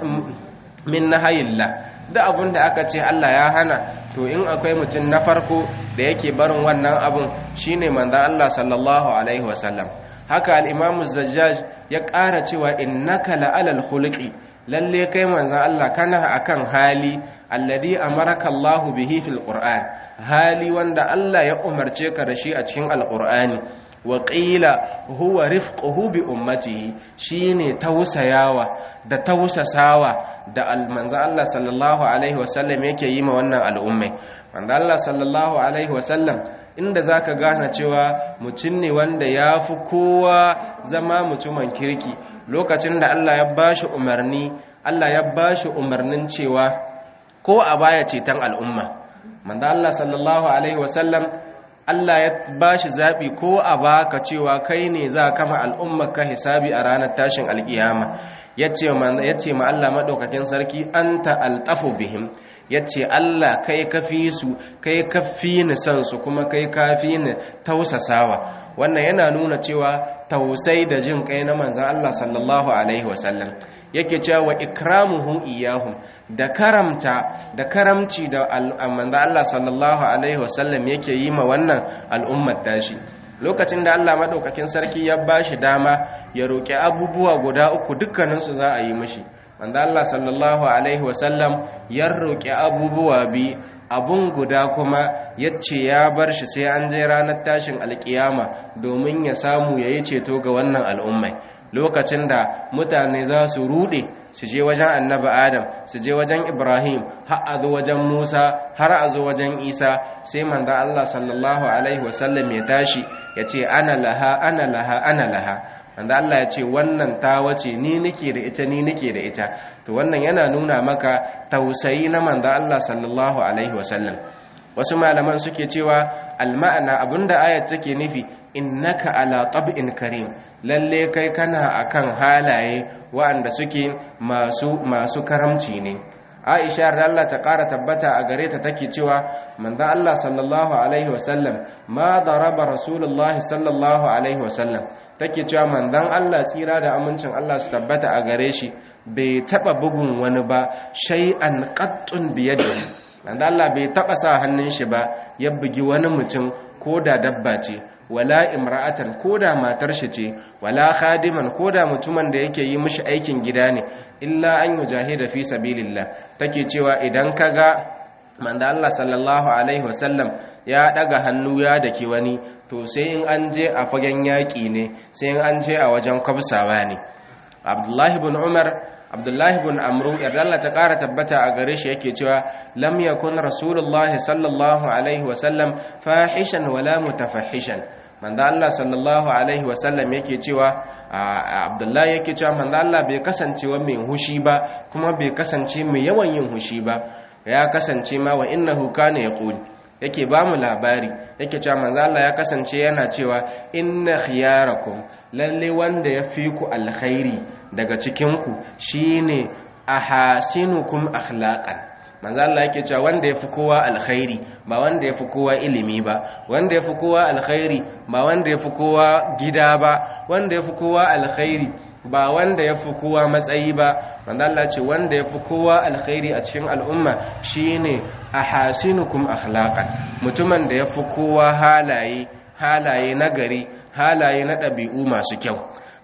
min nahayillah da abin da aka ce Allah ya hana to in akwai mutum na farko da yake barin wannan abin shine manzo Allah sallallahu alaihi wasallam haka al-Imam Zajjaj ya ƙara cewa innaka la'alal khuluqi lalle kai manzon Allah kana akan hali alladhi amaraka Allahu bihi fil Qur'an hali wanda Allah ya umarce ka da shi a cikin Al-Qur'ani wa qila huwa rifquhu bi ummatihi shine tausayawa da tausasawa da manzon Allah sallallahu alaihi wasallam yake yi ma wannan al'ummai manzon Allah sallallahu alaihi wasallam inda zaka gane cewa mutum ne wanda ya fi kowa zama mutumin kirki lokacin da Allah ya bashi umarni Allah ya bashi umarnin cewa ko a baya ceton al'umma manzo Allah sallallahu alaihi wasallam Allah ya bashi zabi ko a baka cewa kai ne za kama al'ummar ka hisabi a ranar tashin alkiyama yace man yace ma Allah madaukakin sarki anta altafu bihim yace Allah kai kafi su kai kafi ni san su kuma kai kafi ni tausasawa wannan yana nuna cewa tausai da jin kai na manzon Allah sallallahu alaihi wasallam yake cewa wa ikramuhum iyahum da karamta da karamci da manzo Allah sallallahu alaihi wasallam yake yi ma wannan al'ummar tashi lokacin da Allah madaukakin sarki ya bashi dama ya roki abubuwa guda uku dukkanin su za a yi mishi manzo Allah sallallahu alaihi wasallam ya roki abubuwa bi abun guda kuma yace ya bar shi sai an je ranar tashin alkiyama domin ya samu yayi ceto ga wannan al'ummai lokacin da mutane za su rude su je wajen annabi adam su je wajen ibrahim har a zo wajen musa har a zo wajen isa sai manzo allah sallallahu alaihi wasallam ya tashi ya ce ana laha ana laha ana laha manzo allah ya ce wannan ta wace ni nake da ita ni nake da ita to wannan yana nuna maka tausayi na manzo allah sallallahu alaihi wasallam wasu malaman suke cewa alma'ana abinda ayat take nufi innaka ala tab'in karim lalle kai kana akan halaye waɗanda suke masu masu karamci ne Aisha da Allah ta ƙara tabbata a gare ta take cewa manzon Allah sallallahu alaihi wasallam ma daraba rasulullahi sallallahu alaihi wasallam take cewa manzon Allah tsira da amincin Allah su tabbata a gare shi bai taba bugun wani ba shay'an qattun biyadihi manzon Allah bai taba sa hannun shi ba ya bugi wani mutum ko da dabba ce wala imra'atan koda matar shi ce wala khadiman koda mutumin da yake yi mishi aikin gida ne illa an yujahida fi sabilillah take cewa idan kaga manzo Allah sallallahu alaihi wasallam ya daga hannu ya dake wani to sai in an je a fagen yaki ne sai in an je a wajen kwabsawa ne Abdullahi ibn Umar abdullahi bin amru yardalla ta ƙara tabbata a gare shi yake cewa lam yakun rasulullahi sallallahu alaihi wasallam fahishan wala mutafahishan manzo Allah sallallahu alaihi wasallam yake cewa abdullahi yake cewa manzo Allah bai kasance wa mai hushi ba kuma bai kasance mai yawan yin hushi ba ya kasance ma wa innahu kana yaqul yake ba mu labari yake cewa manzo Allah ya kasance yana cewa inna khiyarakum lalle wanda ya fi ku alkhairi daga cikin ku shine ahasinukum akhlaqan manzo Allah yake cewa wanda yafi kowa alkhairi ba wanda yafi kowa ilimi ba wanda yafi kowa alkhairi ba wanda yafi kowa gida ba wanda yafi kowa alkhairi ba wanda yafi kowa matsayi ba manzo Allah ce wanda yafi kowa alkhairi a cikin al'umma shine ahasinukum akhlaqan mutumin da yafi kowa halaye halaye nagari halaye na ɗabi'u masu kyau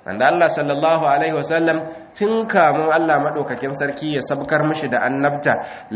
wanda Allah sallallahu alaihi wasallam tun kamun Allah maɗaukakin sarki ya sabkar mishi da annabta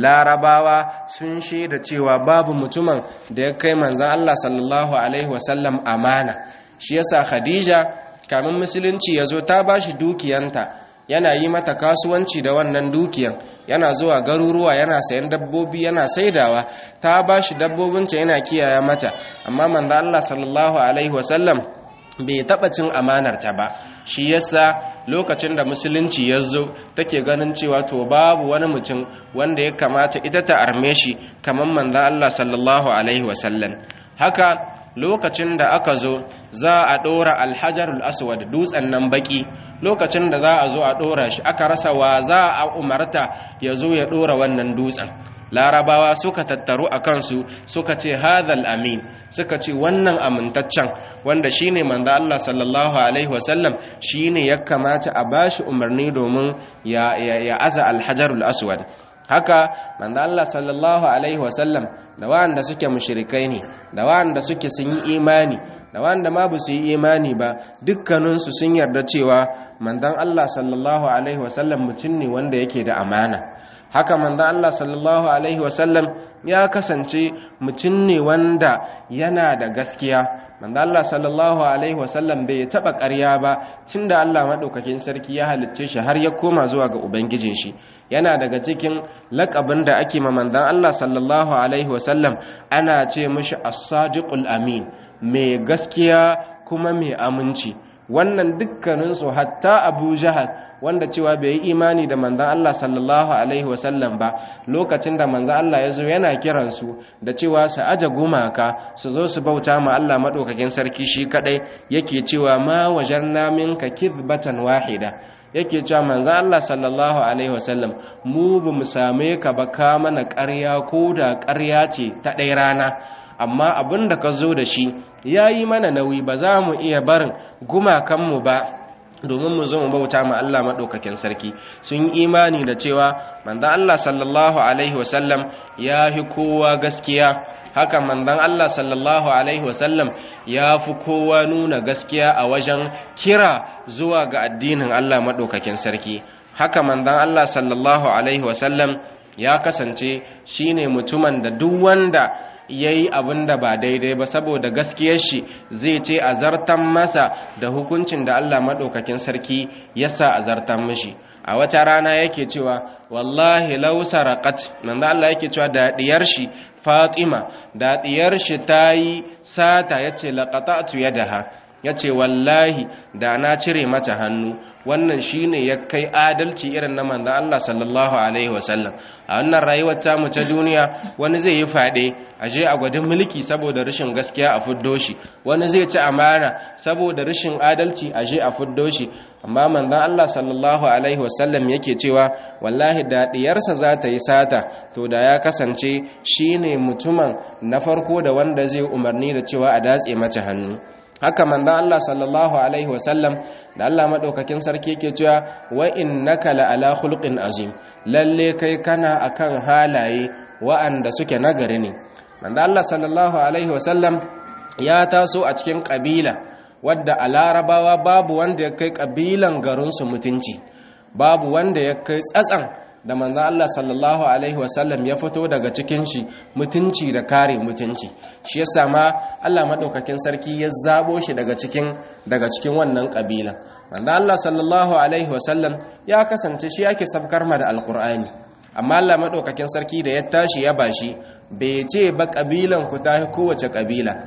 larabawa sun shaida cewa babu mutumin da ya kai manzan Allah sallallahu alaihi wasallam amana shi yasa Khadija kamin musulunci ya zo ta bashi dukiyanta yana yi mata kasuwanci da wannan dukiyan yana zuwa garuruwa yana sayan dabbobi yana saidawa ta bashi dabbobinta yana kiyaye mata amma manzan Allah sallallahu alaihi wasallam bai taɓa cin amanarta ba shi yasa lokacin da musulunci ya zo take ganin cewa to babu wani mutum wanda ya kamata ita ta arme shi kamar manzan Allah sallallahu alaihi wasallam haka lokacin da aka zo za a ɗora alhajarul aswad dutsen nan baki lokacin da za a zo a ɗora shi aka rasa wa za a umarta ya zo ya ɗora wannan dutsen larabawa suka tattaru a kansu suka ce hadhal amin suka ce wannan amintaccen wanda shine manzo Allah sallallahu alaihi wasallam shine ya kamata a bashi umarni domin ya ya aza alhajarul aswad haka manzo Allah sallallahu alaihi wasallam da wanda suke mushrikai ne da wanda suke sun yi imani da wanda ma ba su yi imani ba dukkaninsu sun yarda cewa manzon Allah sallallahu alaihi wasallam mutum ne wanda yake da amana haka manzo Allah sallallahu alaihi wasallam ya kasance mutum ne wanda yana da gaskiya manzo Allah sallallahu alaihi wasallam bai taba ƙarya ba tunda Allah madaukakin sarki ya halicce shi har ya koma zuwa ga ubangijin shi yana daga cikin laƙabin da ake ma manzon Allah sallallahu alaihi wasallam ana ce mishi as-sadiqul amin mai gaskiya kuma mai aminci wannan dukkaninsu hatta Abu Jahal wanda cewa bai yi imani da manzan Allah sallallahu alaihi wasallam ba lokacin da manzan Allah ya zo yana kiransu da cewa su aje gumaka su zo su bauta ma Allah maɗaukakin sarki shi kaɗai yake cewa ma wajarna minka kidbatan wahida yake cewa manzan Allah sallallahu alaihi wasallam mu ba mu same ka ba ka mana ƙarya ko da ƙarya ce ta ɗaya rana amma abin da ka zo da shi ya yi mana nauyi ba za mu iya barin gumakanmu ba domin mu zo mu bauta ma Allah maɗaukakin sarki sun yi imani da cewa manzon Allah sallallahu alaihi wasallam ya fi kowa gaskiya haka manzon Allah sallallahu alaihi wasallam ya fi kowa nuna gaskiya a wajen kira zuwa ga addinin Allah maɗaukakin sarki haka manzon Allah sallallahu alaihi wasallam ya kasance shine mutumin da duk wanda ya yi abin da ba daidai ba saboda gaskiyar shi zai ce a zartan masa da hukuncin da Allah maɗaukakin sarki ya sa a zartan mishi a wata rana yake cewa wallahi lau saraqat nan da Allah yake cewa da diyar shi Fatima da diyar shi tayi sata yace laqata'tu yadaha yace wallahi da na cire mata hannu wannan shine ya kai adalci irin na manzo Allah sallallahu alaihi wasallam a wannan rayuwar ta mu ta duniya wani zai yi fade aje a gwadin mulki saboda rashin gaskiya a fuddo shi wani zai ci amana saboda rashin adalci aje a fuddo shi amma manzon Allah sallallahu alaihi wasallam yake cewa wallahi da diyarsa za ta yi sata to da ya kasance shine mutumin na farko da wanda zai umarni da cewa a datse mata hannu haka manzon Allah sallallahu alaihi wasallam da Allah madaukakin sarki yake cewa wa innaka la ala khuluqin azim lalle kai kana akan halaye wa'anda suke nagari ne manzon Allah sallallahu alaihi wasallam ya taso a cikin kabila wadda a larabawa babu wanda ya kai kabilan garinsu mutunci babu wanda ya kai tsatsan da manzan Allah sallallahu Alaihi wasallam ya fito daga cikin shi mutunci da kare mutunci shi ya sama Allah maɗaukakin sarki ya zabo shi daga cikin daga cikin wannan ƙabila manzan Allah sallallahu Alaihi wasallam ya kasance shi ake sabkar ma da alƙur'ani amma Allah maɗaukakin sarki da ya tashi ya bashi bai ce ba ƙabilan ku ta kowace ƙabila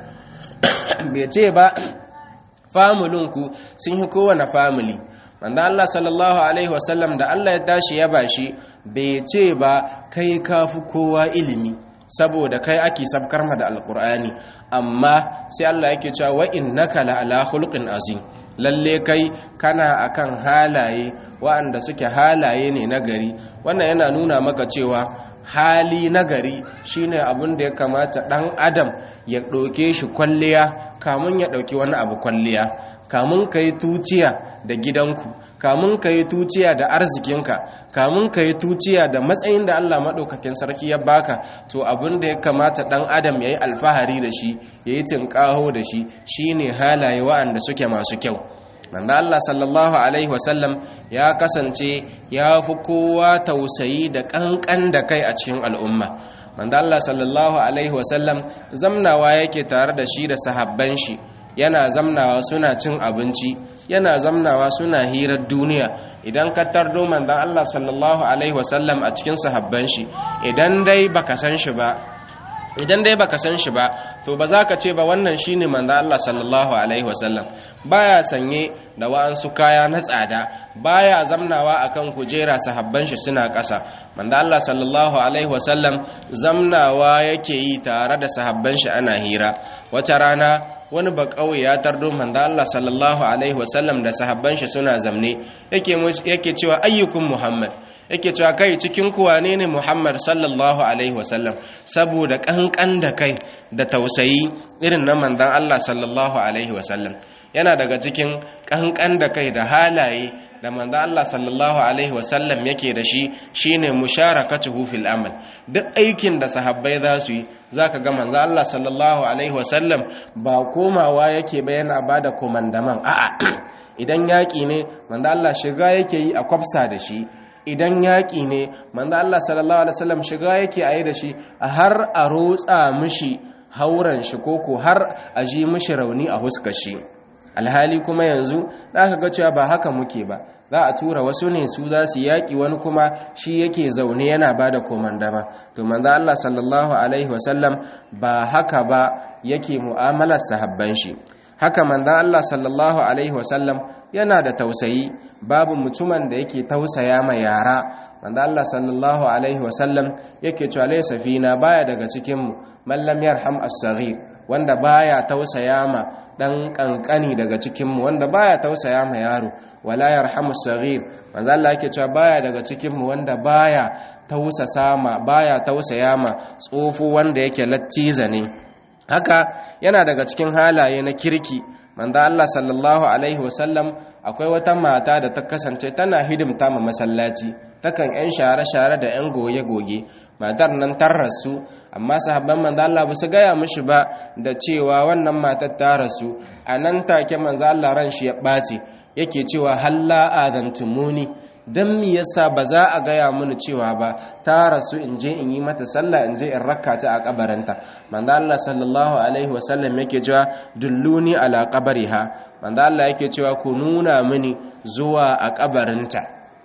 bai ce ba famulinku sun yi kowane famili wanda Allah sallallahu Alaihi wasallam da Allah ya tashi ya bashi bai ce ba kai kafi kowa ilimi saboda kai ake sabkar ma da alkur'ani amma sai Allah yake cewa wa innaka la ala khuluqin azim lalle kai kana akan halaye waɗanda suke halaye ne nagari wannan yana nuna maka cewa hali nagari shine abin da ya kamata ɗan adam ya ɗauke shi kwalliya kamun ya ɗauki wani abu kwalliya kamun ka yi tuciya da gidanku kamun ka yi tuciya da arzikinka kamun ka yi tuciya da matsayin da Allah maɗaukakin sarki ya baka to abin da ya kamata ɗan adam ya yi alfahari da shi ya yi tinƙaho da shi shine halaye wa'anda suke masu kyau manzo Allah sallallahu alaihi wasallam ya kasance ya fi kowa tausayi da kankan da kai a cikin al'umma manzo Allah sallallahu alaihi wasallam zamnawa yake tare da shi da sahabban shi yana zamnawa suna cin abinci yana zamnawa suna hirar duniya idan ka tardo manzon Allah sallallahu alaihi wasallam a cikin sahabban shi idan dai baka san shi ba idan dai baka san shi ba to ba za ka ce ba wannan shine manzo Allah sallallahu alaihi wasallam baya sanye da wa'ansu kaya na tsada baya zamnawa akan kujera sahabban shi suna ƙasa manzo Allah sallallahu alaihi wasallam zamnawa yake yi tare da sahabban shi ana hira wata rana wani ba kauye ya tardo manzo Allah sallallahu alaihi wasallam da sahabban shi suna zamne yake yake cewa ayyukum muhammad yake cewa kai cikin kuwa ne ne Muhammad sallallahu alaihi wasallam saboda kankan da kai da tausayi irin na manzon Allah sallallahu alaihi wasallam yana daga cikin kankan da kai da halaye da manzon Allah sallallahu alaihi wasallam yake da shi shine musharakatuhu fil amal duk aikin da sahabbai za su yi zaka ga manzon Allah sallallahu alaihi wasallam ba komawa yake ba yana bada komandaman a'a idan yaki ne manzon Allah shiga yake yi a kwafsa da shi idan yaƙi ne manzo Allah sallallahu alaihi wasallam shiga yake ayi da shi har a rotsa mishi hauran shi koko har a ji mishi rauni a huskar shi alhali kuma yanzu zaka ga cewa ba haka muke ba za a tura wasu ne su za su yaƙi wani kuma shi yake zaune yana ba da komandama to manzo Allah sallallahu alaihi wasallam ba haka ba yake mu'amalar sahabban shi haka manzo Allah sallallahu alaihi wasallam yana da tausayi babu mutumin da yake tausaya ma yara manzo Allah sallallahu alaihi wasallam yake cewa laysa fina baya daga cikin mu man lam yarham as-saghir wanda baya tausaya ma dan kankani daga cikin mu wanda baya tausaya ma yaro wala yarhamu as-saghir manzo Allah yake cewa baya daga cikin mu wanda baya tausasa ma baya tausaya ma tsofo wanda yake lattiza ne haka yana daga cikin halaye na kirki manzo Allah sallallahu alaihi wasallam akwai wata mata da ta kasance tana hidimta ma masallaci takan yan share-share da yan goge-goge matar nan tar rasu amma sahabban manzo Allah ba su gaya mishi ba da cewa wannan matar ta rasu a nan take manzo Allah ran shi ya ɓaci yake cewa halla adantumuni dan mi yasa ba za a gaya mini cewa ba ta rasu in je in yi mata sallah in je in rakka ta a kabarinta manzo Allah sallallahu alaihi wasallam yake cewa dulluni ala qabriha manzo Allah yake cewa ku nuna mini zuwa a kabarinta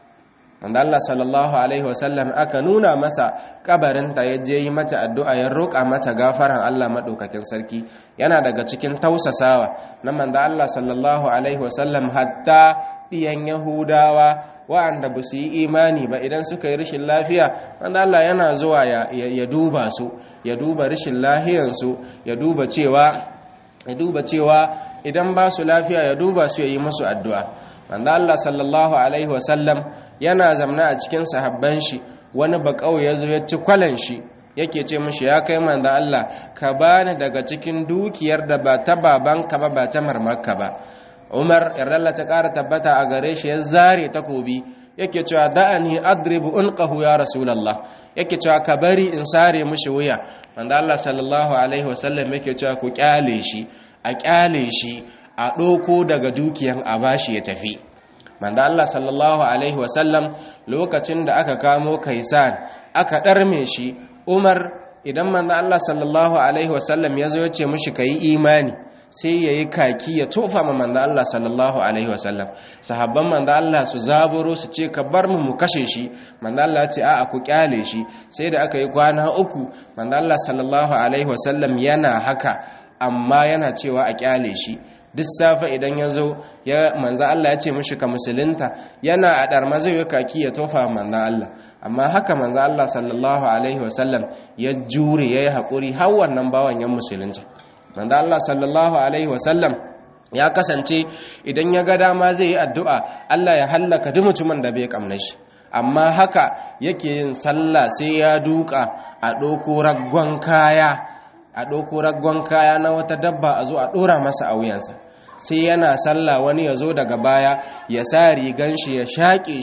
manzo Allah sallallahu alaihi wasallam aka nuna masa kabarinta ya je yi mata addu'a ya roƙa mata gafaran Allah madaukakin sarki yana daga cikin tausasawa na manzo Allah sallallahu alaihi wasallam hatta diyan yahudawa wa'anda ba su yi imani ba idan suka yi rashin lafiya wanda Allah yana zuwa ya duba su ya duba rashin lahiyansu ya duba cewa ya duba cewa idan ba su lafiya ya duba su ya yi musu addu'a wanda Allah sallallahu alaihi wasallam yana zamna a cikin sahabban shi wani bakau ya zo ya ci kwalan shi yake ce mishi ya kai manzo Allah ka bani daga cikin dukiyar da ba ta babanka ba ba ta marmarka ba umar yarda ta ƙara tabbata a gare shi ya zare takobi yake cewa da'ani adribu unqahu ya rasulullah yake cewa ka bari in sare mishi wuya wanda Allah sallallahu alaihi wasallam yake cewa ku kyale shi a kyale shi a ɗoko daga dukiyan a bashi ya tafi manda Allah sallallahu alaihi wasallam lokacin da aka kamo kaisan aka ɗarme shi umar idan manda Allah sallallahu alaihi wasallam ya zo ya ce mishi ka yi imani sai ya yi kaki ya tofa ma manda Allah sallallahu Alaihi wasallam sahabban manda Allah su zaburo su ce ka bar mu mu kashe shi manda Allah ce a ku kyale shi sai da aka yi kwana uku manda Allah sallallahu Alaihi wasallam yana haka amma yana cewa a kyale shi duk safe idan ya zo ya manza Allah ya ce mishi ka musulunta yana a ɗarma zai yi kaki ya tofa manza Allah amma haka manza Allah sallallahu Alaihi wasallam ya jure ya yi haƙuri har wannan bawan yan musulunta manzo Allah sallallahu alaihi wasallam ya kasance idan ya ga dama zai yi addu'a Allah ya hallaka duk mutumin da bai kamna shi amma haka yake yin sallah sai ya duka a ɗauko raggon kaya a ɗauko raggon kaya na wata dabba a zo a ɗora masa a wuyansa sai yana sallah wani ya zo daga baya ya sa rigan shi ya shaƙe shi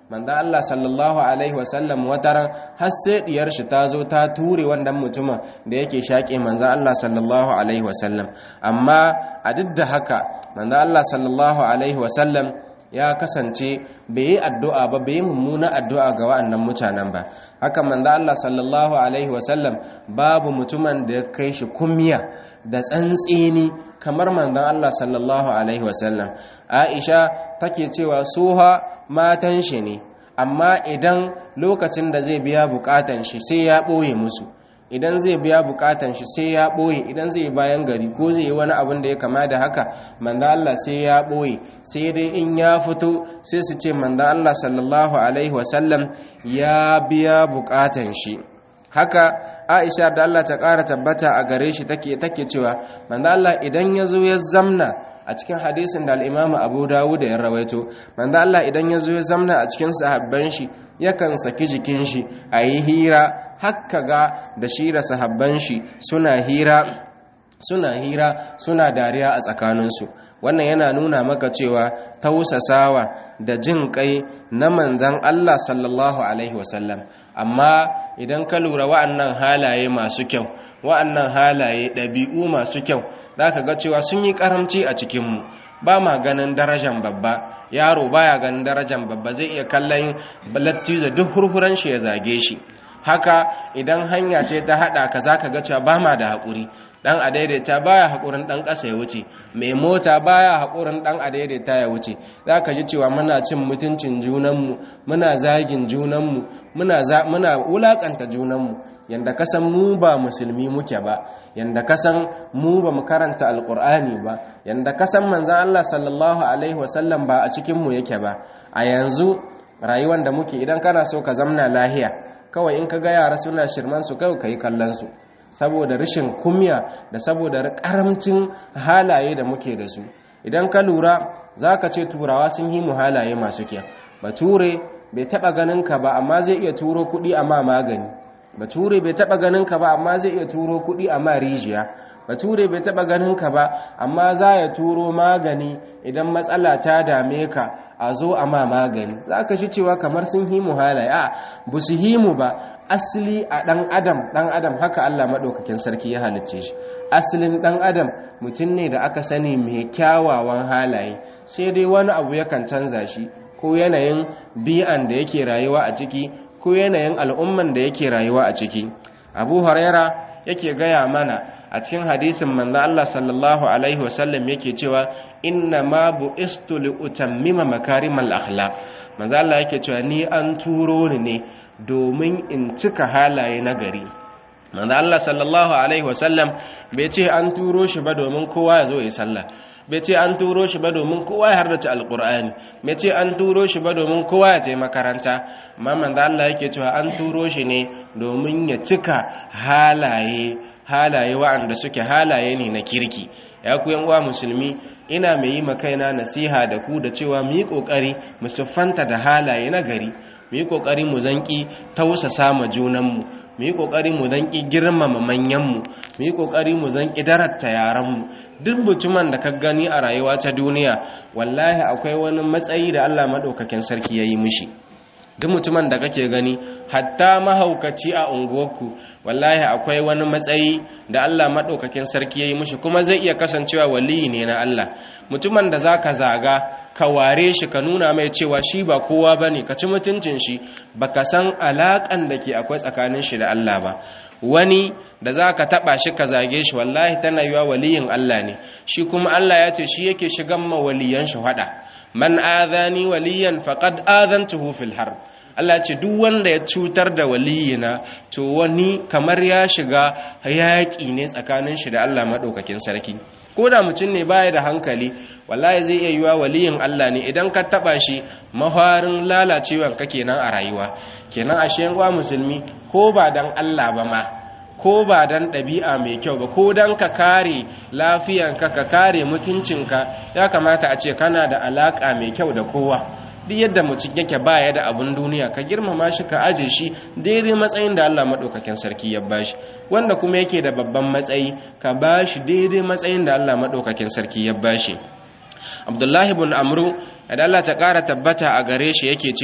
manzo Allah sallallahu alaihi wasallam wataran har sai diyar shi ta zo ta ture wannan mutumin da yake shaƙe manzo Allah sallallahu alaihi wasallam amma a duk da haka manzo Allah sallallahu alaihi wasallam ya kasance bai yi addu'a ba bai yi mummuna addu'a ga wa'annan mutanen ba haka manzo Allah sallallahu alaihi wasallam babu mutumin da ya kai shi kummiya da tsantseni kamar manzon Allah sallallahu alaihi wasallam Aisha take cewa suha matan shi ne amma idan lokacin da zai biya bukatan shi sai ya boye musu idan zai biya bukatan shi sai ya boye idan zai bayan gari ko zai yi wani abin da ya kama da haka manzo Allah sai ya boye sai dai in ya fito sai su ce manzo Allah sallallahu alaihi wasallam ya biya bukatan shi haka Aisha da Allah ta ƙara tabbata a gare shi take take cewa manzo Allah idan ya zo ya zamna a cikin hadisin da al-Imam Abu Dawud ya rawaito manzo Allah idan ya zo ya zamna a cikin sahabban shi yakan saki jikin shi ayi hira hakka ga da shi da sahabban shi suna hira suna hira suna dariya a tsakaninsu wannan yana nuna maka cewa tausasawa da jin kai na manzan Allah sallallahu alaihi wasallam amma idan ka lura wa'annan halaye masu kyau wa'annan halaye ɗabi'u masu kyau za ka ga cewa sun yi ƙaramci a cikinmu ba ma ganin darajan babba yaro baya ganin darajan babba zai iya kallon lattizo duk hurhuran shi ya zage shi haka idan hanya ce ta haɗa ka za ka ga cewa ba ma da haƙuri dan adaidaita baya hakurin dan ƙasa ya wuce mai mota baya hakurin dan adaidaita ya wuce zaka ji cewa muna cin mutuncin junanmu muna zagin junanmu muna muna wulakanta junanmu yanda kasan mu ba musulmi muke ba yanda kasan mu ba mu karanta alqur'ani ba yanda kasan manzon Allah sallallahu alaihi wasallam ba a cikin mu yake ba a yanzu rayuwar da muke idan kana so ka zamna lahiya kawai in ka ga yara suna shirman su kai kai kallon su saboda rashin kumya da saboda karamcin halaye da muke da su idan ka lura za ka ce turawa sun yi mu halaye masu kyau bature bai taba ganin ka ba amma zai iya turo kudi a ma magani bature bai taba ganin ka ba amma zai iya turo kudi a ma rijiya bature bai taba ganin ka ba amma za ya turo magani idan matsala ta dame ka a zo a ma magani za ka shi cewa kamar sun himu halaye a bu su himu ba asali a ɗan adam ɗan adam haka Allah maɗaukakin sarki ya halicce shi asalin ɗan adam mutum ne da aka sani mai kyawawan halaye sai dai wani abu yakan canza shi ko yanayin bi'an da yake rayuwa a ciki ko yanayin al'umman da yake rayuwa a ciki abu huraira yake gaya mana a cikin hadisin manzo Allah sallallahu alaihi wasallam yake cewa inna ma bu'istu li utammima makarimal akhlaq manzo Allah yake cewa ni an turo ni ne domin in cika halaye na gari manzo Allah sallallahu alaihi wasallam bai ce an turo shi ba domin kowa ya zo ya sallah bai ce an turo shi ba domin kowa ya hardace alkur'ani bai ce an turo shi ba domin kowa ya je makaranta amma manzo Allah yake cewa an turo shi ne domin ya cika halaye halaye wa'anda suke halaye ne na kirki ya ku yan uwa musulmi ina mai yi makaina nasiha da ku da cewa mu yi kokari mu siffanta da halaye na gari mu yi kokari mu zanki tausasa ma junanmu mu yi kokari mu zanki girmama manyanmu mu yi kokari mu zanki daratta yaranmu duk mutumin da ka gani a rayuwa ta duniya wallahi akwai wani matsayi da Allah madaukakin sarki yayi mishi duk mutumin da kake gani hatta mahaukaci a unguwarku wallahi akwai wani matsayi da Allah madaukakin sarki yayi mishi kuma zai iya kasancewa waliyi ne na Allah mutumin da zaka zaga ka ware shi ka nuna mai cewa shi ba kowa bane ka ci mutuncin shi baka san alakan da ke akwai tsakanin shi da Allah ba wani da zaka taba shi ka zage shi wallahi tana yiwa waliyin Allah ne shi kuma Allah ya ce shi yake shigan ma waliyan shi hada man adhani waliyan faqad adhantuhu fil harb Allah ce duk wanda ya cutar da waliyina to wani kamar ya shiga yaƙi ne tsakanin shi da Allah maɗaukakin sarki ko da mutum ne baya da hankali wallahi zai iya yiwa waliyin Allah ne idan ka taɓa shi maharin lalacewan ka kenan a rayuwa kenan a shiyan uwa musulmi ko ba dan Allah ba ma ko ba dan ɗabi'a mai kyau ba ko dan ka kare lafiyanka ka kare mutuncinka ya kamata a ce kana da alaƙa mai kyau da kowa duk yadda mutum yake baya da abun duniya ka girmama shi ka aje shi daidai matsayin da Allah madaukakin sarki ya bashi wanda kuma yake da babban matsayi ka bashi daidai matsayin da Allah madaukakin sarki ya bashi Abdullahi ibn Amru da Allah ta ƙara tabbata a gare shi yake cewa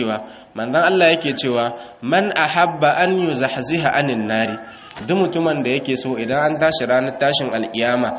manzon Allah yake cewa man ahabba an yuzahziha anin nari duk mutumin da yake so idan an tashi ranar tashin alkiyama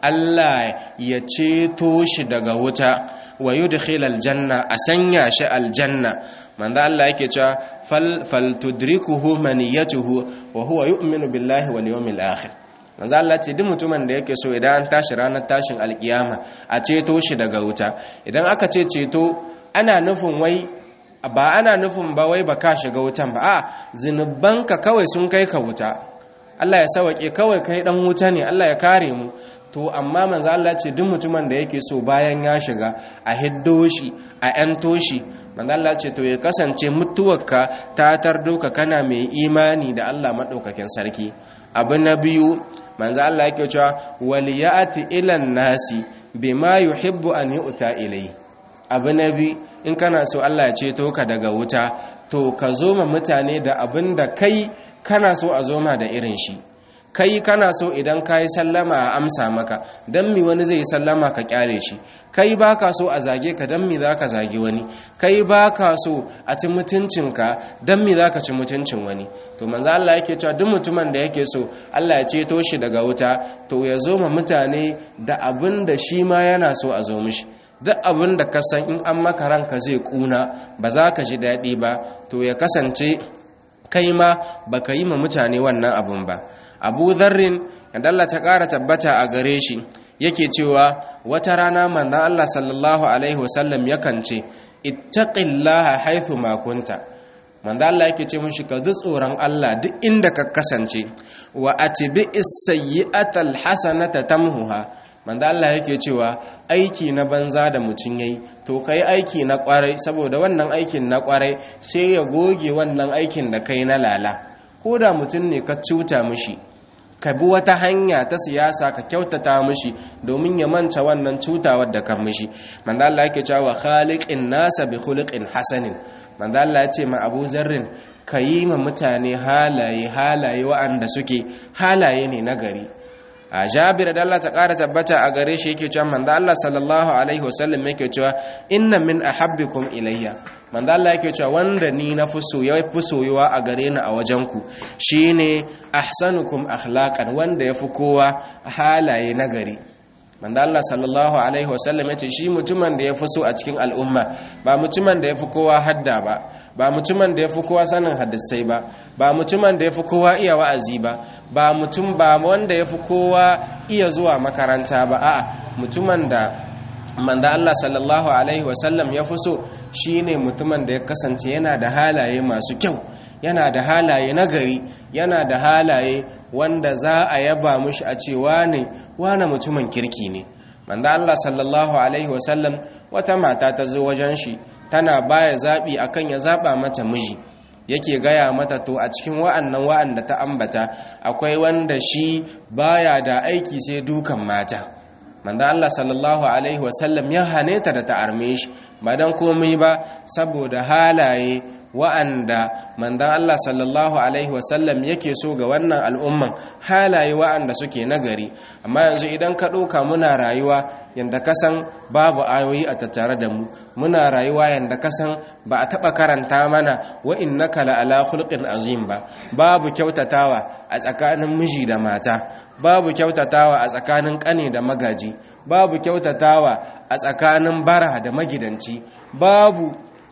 Allah ya ceto shi daga wuta wa yudkhil aljanna a sanya shi aljanna manzo Allah yake cewa fal faltudrikuhu maniyatuhu wa huwa yu'minu billahi wal yawmil akhir manzo Allah ce duk mutumin da yake so idan an tashi ranar tashin alkiyama a ceto shi daga wuta idan aka ce ceto ana nufin wai ba ana nufin ba wai ba ka shiga wutan ba a zinubanka kawai sun kai ka wuta Allah ya sawake kawai kai dan wuta ne Allah ya kare mu to amma manzo Allah ce duk mutumin da yake so bayan ya shiga a hiddo shi a yanto shi manzo Allah ce to ya kasance mutuwarka ta tardo ka kana mai imani da Allah madaukakin sarki abu na biyu manzo Allah yake cewa waliyati ilan nasi bima yuhibbu an yu'ta ilayhi abu na biyu in kana so Allah ya ceto ka daga wuta to ka zo ma mutane da abin da kai kana so a zoma da irin shi kai kana so idan ka yi sallama a amsa maka don mi wani zai yi sallama ka kyale shi kai ba ka so a zage ka don mi za ka zage wani kai ba ka so a ci mutuncinka don mi za ka ci mutuncin wani to manzo Allah yake cewa duk mutumin da yake so Allah ya ceto shi daga wuta to ya zo ma mutane da abin da shi ma yana so a zo mishi duk abin da ka san in an maka ranka zai kuna ba za ka ji daɗi ba to ya kasance kai ma ba ka yi ma mutane wannan abin ba abu zarrin yadda Allah ta ƙara tabbata a gare shi yake cewa wata rana manzan Allah sallallahu alaihi wasallam yakan ce ittaqillaha haythu ma kunta manzan Allah yake ce mushi ka tsoron Allah duk inda ka kasance wa atibi as-sayyi'ata al-hasanata tamhuha manzo Allah yake cewa aiki na banza da mutum yayi to kai aiki na kwarai saboda wannan aikin na kwarai sai ya goge wannan aikin da kai na lala ko da mutum ne ka cuta mishi ka bi wata hanya ta siyasa ka kyautata mishi domin ya manta wannan cutawar da kan mishi manzo Allah yake cewa khaliqin nasa bi khuluqin hasanin manzo Allah ya ce ma Abu Zarrin ka yi ma mutane halaye halaye wa'anda suke halaye ne na gari a jabir da Allah ta ƙara tabbata a gare shi yake cewa manzo Allah sallallahu alaihi wasallam yake cewa inna min ahabbikum ilayya manzo Allah yake cewa wanda ni na fi so ya fi soyuwa a gare ni a wajen ku shine ahsanukum akhlaqan wanda ya fi kowa halaye na gari manzo Allah sallallahu alaihi wasallam yace shi mutumin da ya fi so a cikin al'umma ba mutumin da ya fi kowa hadda ba ba mutumin da ya fi kowa sanin hadisai ba ba mutumin da ya fi kowa iya wa'azi ba ba mutum ba wanda ya fi kowa iya zuwa makaranta ba a'a mutumin da manzo Allah sallallahu alaihi wasallam ya fi so shine mutumin da ya kasance yana da halaye masu kyau yana da halaye nagari yana da halaye wanda za a yaba mushi a ce wane wane mutumin kirki ne manzo Allah sallallahu alaihi wasallam wata mata ta zo wajen shi tana baya zabi akan ya zaba mata miji yake gaya mata to a cikin wa'annan wa'anda ta ambata akwai wanda shi baya da aiki sai dukan mata manzo Allah sallallahu alaihi wasallam ya hane ta da ta arme shi ba dan komai ba saboda halaye wa'anda manzon Allah sallallahu alaihi wasallam yake so ga wannan al'umman halaye wa'anda suke nagari amma yanzu idan ka ɗauka muna rayuwa yanda ka san babu ayoyi a tattare da mu muna rayuwa yanda ka san ba a taɓa karanta mana wa innaka la ala khulqin azim ba babu kyautatawa a tsakanin miji da mata babu kyautatawa a tsakanin ƙane da magaji babu kyautatawa a tsakanin bara da magidanci babu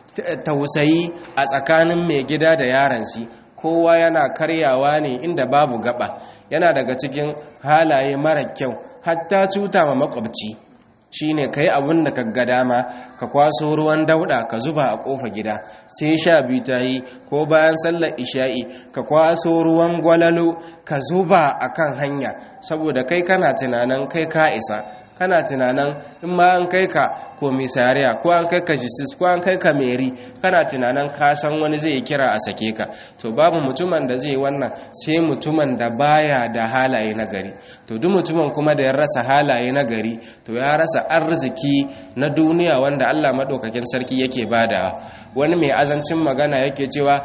tausayi a tsakanin mai gida da yaran shi kowa yana karyawa ne inda babu gaba yana daga cikin halaye mara kyau hatta cuta ma makwabci shine kai abin da ga dama ka kwaso ruwan dauda ka zuba a kofa gida sai sha biyu ta yi ko bayan sallar isha'i ka kwaso ruwan gwalalo ka zuba a kan hanya saboda kai kana tunanin kai ka isa kana tunanin in ma an kai ka komisariya ko an kai ka jisis ko an kai ka meri kana tunanin ka san wani zai kira a sake ka to babu mutumin da zai wannan sai mutumin da baya da halaye na gari to duk mutumin kuma da ya rasa halaye na gari to ya rasa arziki na duniya wanda Allah madaukakin sarki yake badawa wani mai azancin magana yake cewa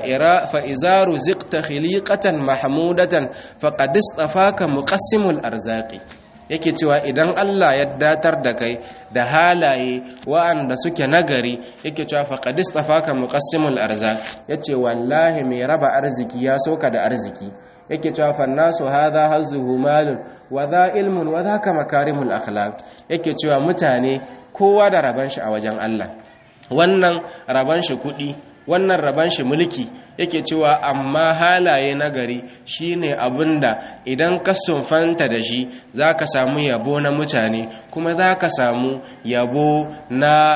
fa izaru ziqta khiliqatan mahmudatan faqad istafaka muqassimul arzaqi yake cewa idan Allah ya datar da kai da halaye wa'anda suke nagari yake cewa faqad istafaka muqassimul arzaq yace wallahi mai raba arziki ya soka da arziki yake cewa fannasu hadha hazzuhu malun wa dha ilmun wa dhaka makarimul akhlaq yake cewa mutane kowa da raban shi a wajen Allah wannan raban shi kudi wannan raban shi mulki yake cewa amma halaye na gari shine abinda idan ka sunfanta da shi zaka samu yabo na mutane kuma zaka samu yabo na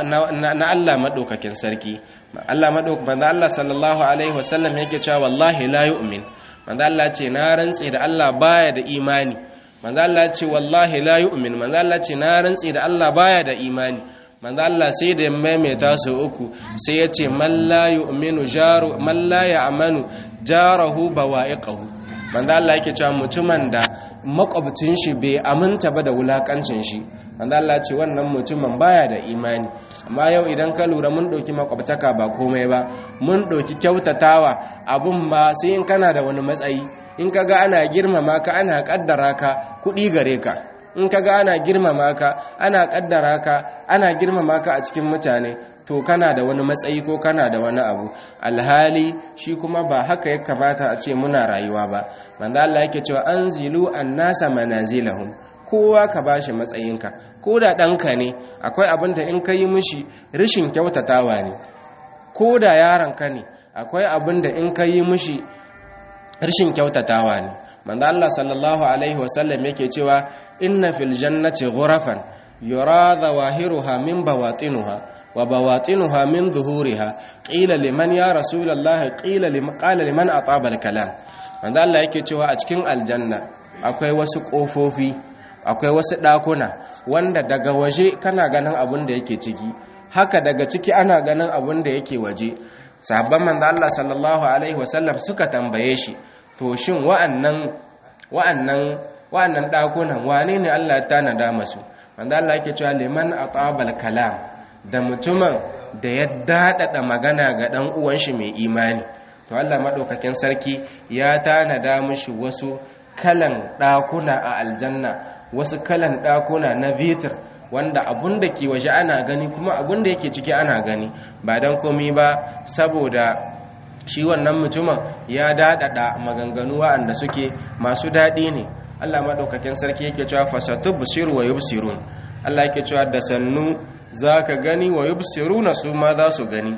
na, Allah madaukakin sarki Allah madaukakin Allah sallallahu alaihi wasallam yake cewa wallahi la yu'min manzo Allah ce na rantse da Allah baya da imani manzo Allah ce wallahi la yu'min manzo Allah ce na rantse da Allah baya da imani manzo Allah sai da maimaita su uku sai ya ce man la yu'minu jaru man la ya'manu jarahu bawa'iqahu manzo Allah yake cewa mutumin da makwabcin shi bai aminta ba da wulakancin shi manzo Allah ce wannan mutumin baya da imani amma yau idan ka lura mun ɗauki makwabtaka ba komai ba mun ɗauki kyautatawa abun ba sai in kana da wani matsayi in ka ga ana girmama ka ana kaddara ka kuɗi gare ka in ka ga ana girmama ka ana kaddara ka ana girmama ka a cikin mutane to kana da wani matsayi ko kana da wani abu alhali shi kuma ba haka ya kamata a ce muna rayuwa ba manzo Allah yake cewa anzilu annasa manazilahum kowa ka bashi matsayinka ko da ɗanka ne akwai abin da in ka yi mishi rashin kyautatawa ne ko da yaronka ne akwai abin da in ka yi mishi rashin kyautatawa ne manzo Allah sallallahu alaihi wasallam yake cewa inna fil jannati ghurafan yura zawahiruha min bawatinuha wa bawatinuha min zuhuriha qila liman ya rasulullahi qila liman qala liman ataba al kalam manzo Allah yake cewa a cikin aljanna akwai wasu kofofi akwai wasu ɗakuna wanda daga waje kana ganin abin da yake ciki haka daga ciki ana ganin abin da yake waje sahabban manzo Allah sallallahu alaihi wasallam suka tambaye shi to shin wa'annan wa'annan wa'annan ɗakunan wane ne Allah ya tanada masu manzo Allah yake cewa liman atabal kalam da mutumin da ya dadada magana ga dan uwan shi mai imani to Allah madaukakin sarki ya tanada mishi wasu kalan ɗakuna a aljanna wasu kalan ɗakuna na vitir wanda abun da ke waje ana gani kuma abun da yake ciki ana gani ba don komi ba saboda shi wannan mutumin ya daɗaɗa maganganu wa'anda suke masu daɗi ne allah maɗaukakin sarki yake cewa fasatu busiru wa yubsirun allah yake cewa da sannu za ka gani wa yubsiruna su ma za su gani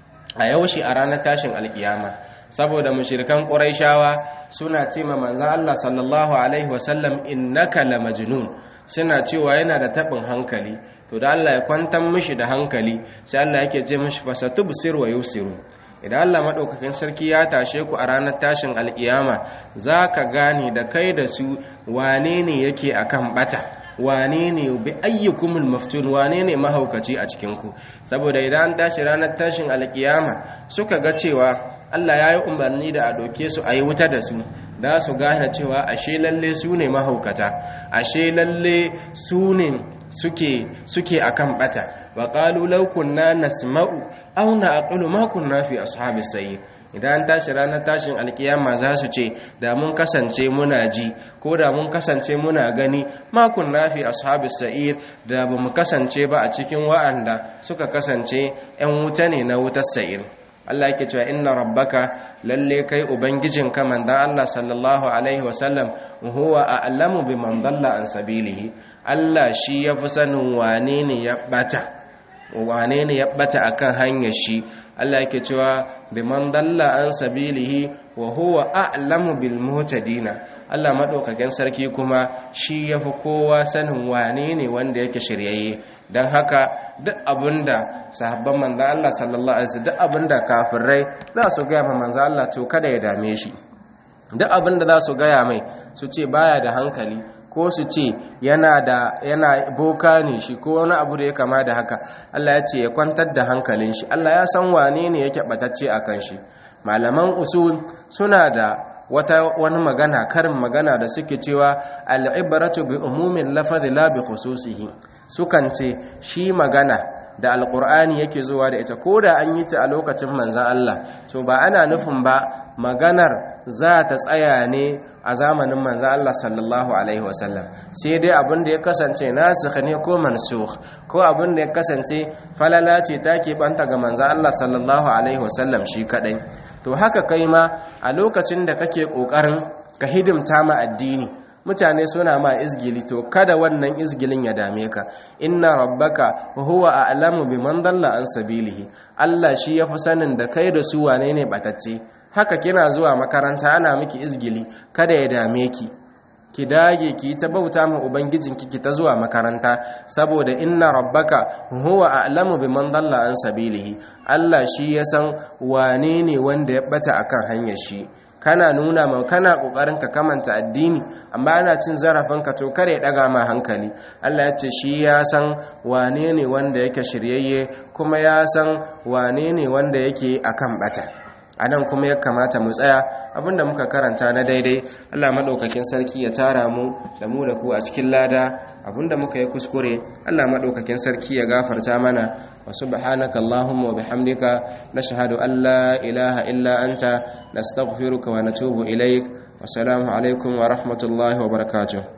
a yaushe a ranar tashin alkiyama saboda mushirikan ƙuraishawa suna ce ma manzan Allah sallallahu alaihi wasallam innaka la majnun suna cewa yana da taɓin hankali to da Allah ya kwantar mishi da hankali sai Allah yake ce mishi fasatubsir wa yusiru idan Allah madaukakin sarki ya tashe ku a ranar tashin alkiyama zaka gane da kai da su wane ne yake akan bata wane ne bi ayyukumul maftun wane ne mahaukaci a cikin ku saboda idan an tashi ranar tashin alkiyama suka ga cewa Allah ya yi umarni da a doke su a yi wuta da su za su gane cewa ashe lalle su ne mahaukata ashe lalle su ne suke suke akan bata wa qalu law kunna nasma'u aw na'qulu ma kunna fi ashabis sayyid idan tashi ranar tashin alkiyama za su ce da mun kasance muna ji ko da mun kasance muna gani ma kunna fi ashabis sa'ir da ba mu kasance ba a cikin wa'anda suka kasance 'yan wuta ne na wutar sa'ir Allah yake cewa inna rabbaka lalle kai ubangijinka manzon Allah sallallahu alaihi wasallam huwa a'lamu biman dalla an sabilihi Allah shi yafi sanin wane ne ya bata wane ne ya bata akan hanyar shi Allah yake cewa biman dalla an sabilihi wa huwa a'lamu bil muhtadina Allah madaukakin sarki kuma shi yafi kowa sanin wane ne wanda yake shiryayye dan haka duk abinda sahabban manzo Allah sallallahu alaihi wasallam duk abinda kafirai za su ga ma manzo Allah to kada ya dame shi duk abinda za su gaya mai su ce baya da hankali ko su ce yana da yana boka ne shi ko wani abu da ya kama da haka Allah ya ce ya kwantar da hankalin shi Allah ya san wane ne yake batacce akan shi malaman usul suna da wata wani magana karin magana da suke cewa al'ibratu bi umumin lafazi la bi khususihi sukan ce shi magana da alkur'ani yake zuwa da ita ko da an yi ta a lokacin manzan Allah to ba ana nufin ba maganar za ta tsaya ne a zamanin manzan Allah sallallahu alaihi wasallam sai dai abin da ya kasance nasikh ne ko mansukh ko abin da ya kasance falala ce ta banta ga manzan Allah sallallahu alaihi wasallam shi kadai to haka kai ma a lokacin da kake kokarin ka hidimta ma addini mutane suna ma izgili to kada wannan izgilin ya dame ka inna rabbaka huwa a'lamu biman dalla an sabilihi Allah shi yafi sanin da kai da su wane ne batacce haka kina zuwa makaranta ana miki izgili kada ya dame ki ki dage ki ta bauta ma ubangijinki ki ta zuwa makaranta saboda inna rabbaka huwa a'lamu biman dalla an sabilihi Allah shi ya san wane ne wanda ya bata akan hanyar shi kana nuna ma kana kokarin ka kamanta addini amma ana cin zarafin ka to kare daga ma hankali Allah ya ce shi ya san wane ne wanda yake shiryayye kuma ya san wane ne wanda yake akan bata anan kuma ya kamata mu tsaya abinda muka karanta na daidai Allah madaukakin sarki ya tara mu da mu da ku a cikin lada abinda muka yi kuskure Allah madaukakin sarki ya gafarta mana wa subhanaka allahumma wa bihamdika nashhadu an la ilaha illa anta nastaghfiruka wa natubu ilaik wa salamu alaikum wa rahmatullahi wa barakatuh